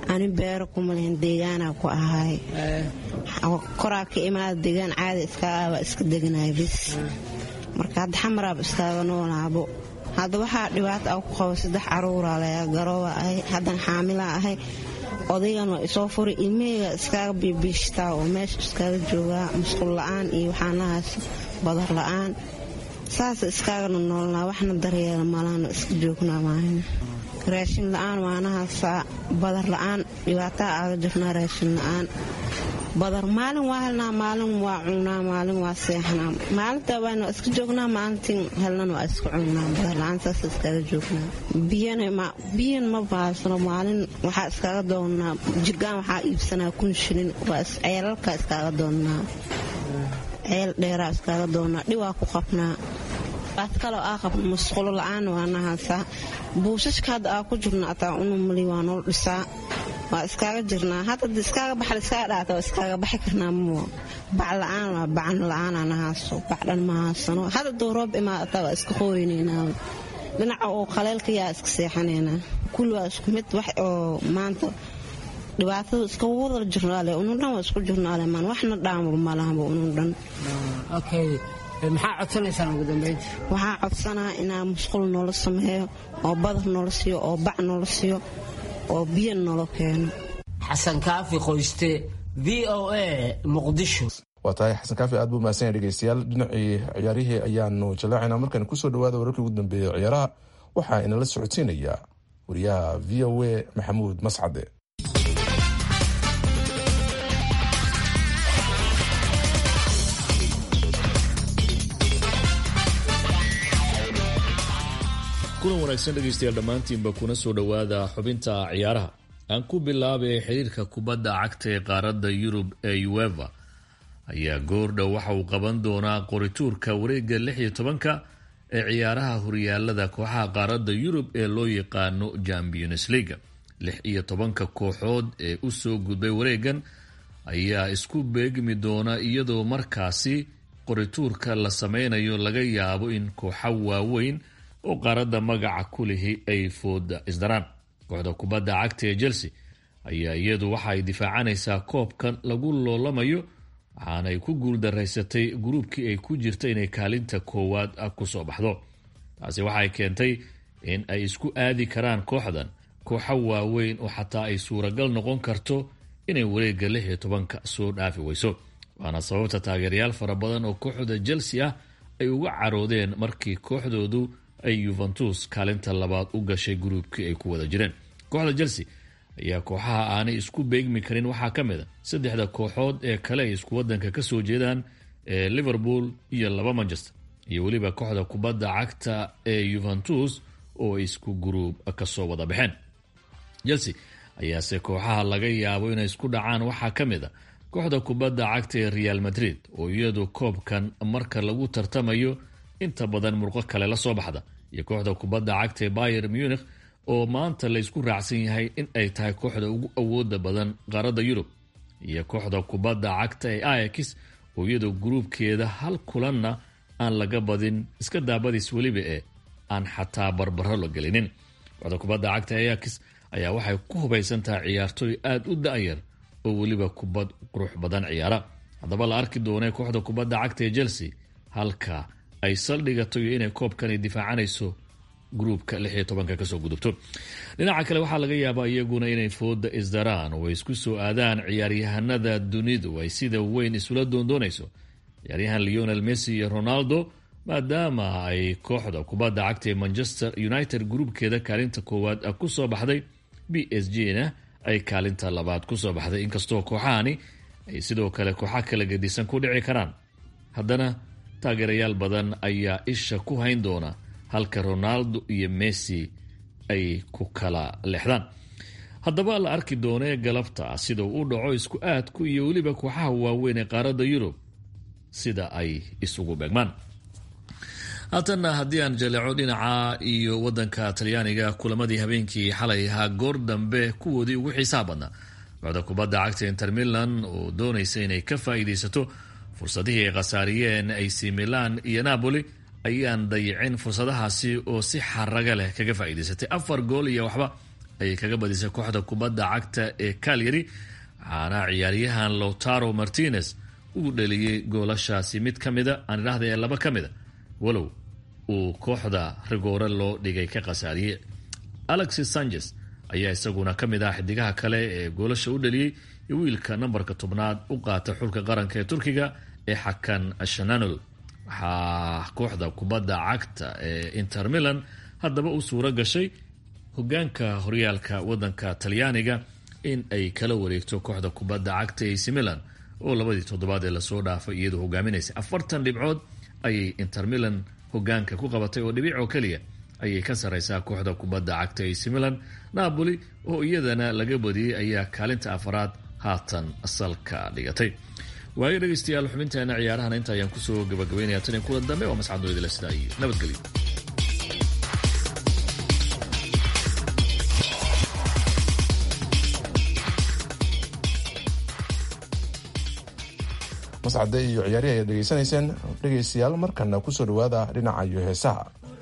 Speaker 21: ani beero kuma lihin deegaanaa ku ahaay koraa ka imaada deegaan caadi iskaaba iska deganaya bis marka hadda xamaraaba iskaaga noolaabo hadda waxaa dhibaata a ku qaba saddex caruuraa layaa garooba ahay haddana xaamilaa ahay odaygan waa isoo furay ilmaheyga iskaaga biibiishtaa oo meesha iskaaga joogaa musqul la-aan iyo waxaanahaas badar la-aan saasa iskaagana noolnaa waxna daryeela malaana iska joognaa maahina raashin la-aan waanahaasaa badar la-aan dhibaataa aaga jirnaa raashin la-aan badar maalin waa helnaa maalin waa cunaa maalin waa seexnaa maalinta waana iska joognaa maalintii helnan waa iska cunaa badar la-aan saas iskaga joognaa biyan ma baasno maalin waxaa iskaga doonnaa jirgaan waxaa iibsanaa kun shilin ceelalka iskaaga doonnaa ceel dheeraa iskaaga doonnaa dhiwaa ku qabnaa baad kaloo aa qabna masqulo la-aan waanahaasaa buushashka hadda aa ku jirna ataa unumali waa nool dhisaa waa iskaaga jirnaa hadda iskaaga baxal iskaaga dhaata waa iskaaga baxi karnaa muwa bac la-aan waa bacan la-aanaa nahaaso bacdhan ma haasano hadda duu roob imaadataa waa iska qooynaynaa dhinaca oo qaleelka yaa iska seexanaynaa kulli waa isku mid wax oo maanta dhibaatada iska wada jirnaale unun dhan waa isku jirnaale maan waxna dhaanba malahaba unun dhan
Speaker 18: maxaa codsanaysaan ugu dambeynti
Speaker 21: waxaa codsanaa inaa musqul noola sameeyo oo badar noola siiyo oo bac noola siiyo oo biyo noola keeno
Speaker 18: xasan kaafi qoyste v o a muqdisho
Speaker 15: waa tahay xasan kaafi aad buu mahadsan yahay dhegeystayaal dhinacii ciyaarihii ayaanu jallaacaynaa markaan kusoo dhawaada wararkii ugu dambeeyey ciyaaraha waxaa inala socodsiinayaa wariyaha v o a maxamuud mascade
Speaker 6: kulan wanaagsan dhegaystayaal dhammaantiinba kuna soo dhowaada xubinta ciyaaraha aan ku bilaabay xiriirka kubadda cagta ee qaaradda yurub ee ueva ayaa goordhow waxa uu qaban doonaa qorituurka wareegga lix iyo tobanka ee ciyaaraha horyaalada kooxaha qaaradda yurub ee loo yaqaano champions leaga lix iyo tobanka kooxood ee u soo gudbay wareegan ayaa isku beegmi doona iyadoo markaasi qorituurka la sameynayo laga yaabo in kooxo waaweyn oo qaaradda magaca ku lihi ay fooda isdaraan kooxda kubadda cagta ee chelsea ayaa iyadu waxa ay difaacanaysaa koobkan lagu loolamayo waxaanay ku guuldaraysatay gruubkii ay ku jirta inay kaalinta koowaad kusoo baxdo taasi waxay keentay in ay isku aadi karaan kooxdan kooxo waaweyn oo xataa ay suuragal noqon karto inay wareegga lix iyo tobanka soo dhaafi weyso waana sababta taageerayaal fara badan oo kooxda chelsea ah ay uga caroodeen markii kooxdoodu ay yuventus kaalinta labaad u gashay gruubkii ay ku wada jireen kooxda chelsea ayaa kooxaha aanay isku beegmi karin waxaa ka mid a saddexda kooxood ee kale ay isku wadanka ka soo jeedaan ee liverpool iyo laba manchester iyo weliba kooxda kubadda cagta ee yuventus oo isku gruub kasoo wada baxeen chelsea ayaase kooxaha laga yaabo inay isku dhacaan waxaa ka mid a kooxda kubadda cagta ee real madrid oo iyadu koobkan marka lagu tartamayo inta badan murqo kale la soo baxda iyo kooxda kubadda cagta ee bayer munich oo maanta la ysku raacsan yahay in ay tahay kooxda ugu awooda badan qaaradda yurub iyo kooxda kubadda cagta ee ayax oo iyadoo gruubkeeda hal kulanna aan laga badin iska daabadiis weliba ee aan xataa barbaro la gelinin kooxda kubadda cagta ee ayax ayaa waxay ku hubaysan tahay ciyaartooy aada u da-yar oo weliba kubad qurux badan ciyaara haddaba la arki doonee kooxda kubadda cagta ee chelsea halka ay saldhigato iyo inay koobkani difaacanayso gruubka lix iyo tobanka kasoo gudubto dhinaca kale waxaa laga yaabaa iyaguna inay fooda isdaraan oo ay isku soo aadaan ciyaaryahanada dunidu ay sida weyn isula doondoonayso ciyaaryahan leonel messi iyo ronaldo maadaama ay kooxda kubadda cagta ee manchester united gruubkeeda kaalinta koowaad kusoo baxday b s g na ay kaalinta labaad kusoo baxday inkastoo kooxahani ay sidoo kale kooxa kala gedisan ku dhici karaan haddana taageerayaal badan ayaa isha ku hayn doona halka ronaldo iyo messi ay ku kala leexdaan haddaba la arki doonee galabta sida uu u dhaco isku aadku iyo weliba kooxaha waaweyn ee qaaradda yurub sida ay isugu beegmaan haatanna haddii aan jaleeco dhinaca iyo wadanka talyaaniga kulamadii habeenkii xalay ahaa goor dambe kuwoodii ugu xiisaha badnaa kooxda kubadda cagta inter milan oo doonaysa inay ka faa'iidaysato fursadihii ay khasaariyeen ac milan iyo napoli ayaan dayicin fursadahaasi oo si xaraga leh kaga faa'iidaysatay afar gool iyo waxba ayay kaga badisay kooxda kubadda cagta ee calyary waxaana ciyaaryahan lowtaro martinez uu dhaliyey goolashaasi mid ka mida aan idhaahda ee laba ka mida walow uu kooxda rigoore loo dhigay ka khasaariyey alexis sanchez ayaa isaguna ka mid ah xidigaha kale ee goolasha u dhaliyey iyo wiilka nambarka tobnaad u qaata xulka qaranka ee turkiga ee xakan shananol waxaa kooxda kubadda cagta ee inter milan haddaba u suuro gashay hogaanka horyaalka wadanka talyaaniga in ay kala wareegto kooxda kubadda cagta ac milan oo labadii toddobaad ee lasoo dhaafay iyadoo hogaaminaysay afartan dhibcood ayay inter milan hogaanka ku qabatay oo dhibic oo keliya ayay ka sareysaa kooxda kubadda cagta ac milan napoli oo iyadana laga badiyey ayaa kaalinta afaraad haatan salka dhigatay waayo dhegeystayaal xubinteena ciyaarahana inta ayaan kusoo gabagabeynaya tan kulan dambe waa mascadnoidila sidaa iyo nabadgelyo
Speaker 15: mascade iyo ciyaarihi ayaad dhegeysanayseen dhegeystayaal markana kusoo dhawaada dhinaca iyo heesaha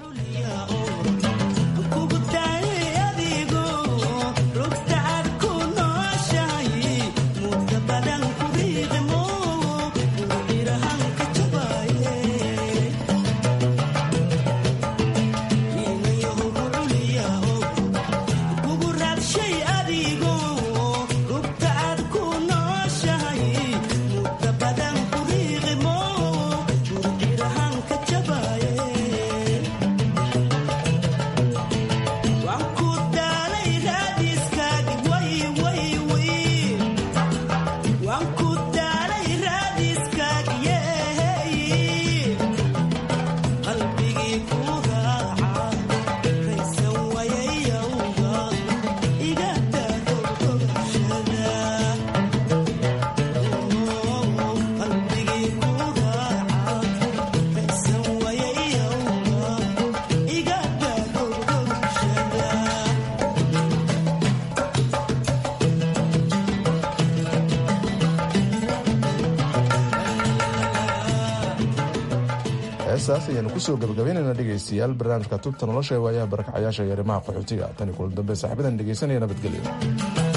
Speaker 15: heestaas ayaanu kusoo gabagabaynayna dhegaystayaal barnaamijka tubta nolosha ee waayaha barakacayaasha iyo arrimaha qaxootiga tani kulan dambe saaxiibadan dhegaysanaya nabadgelyo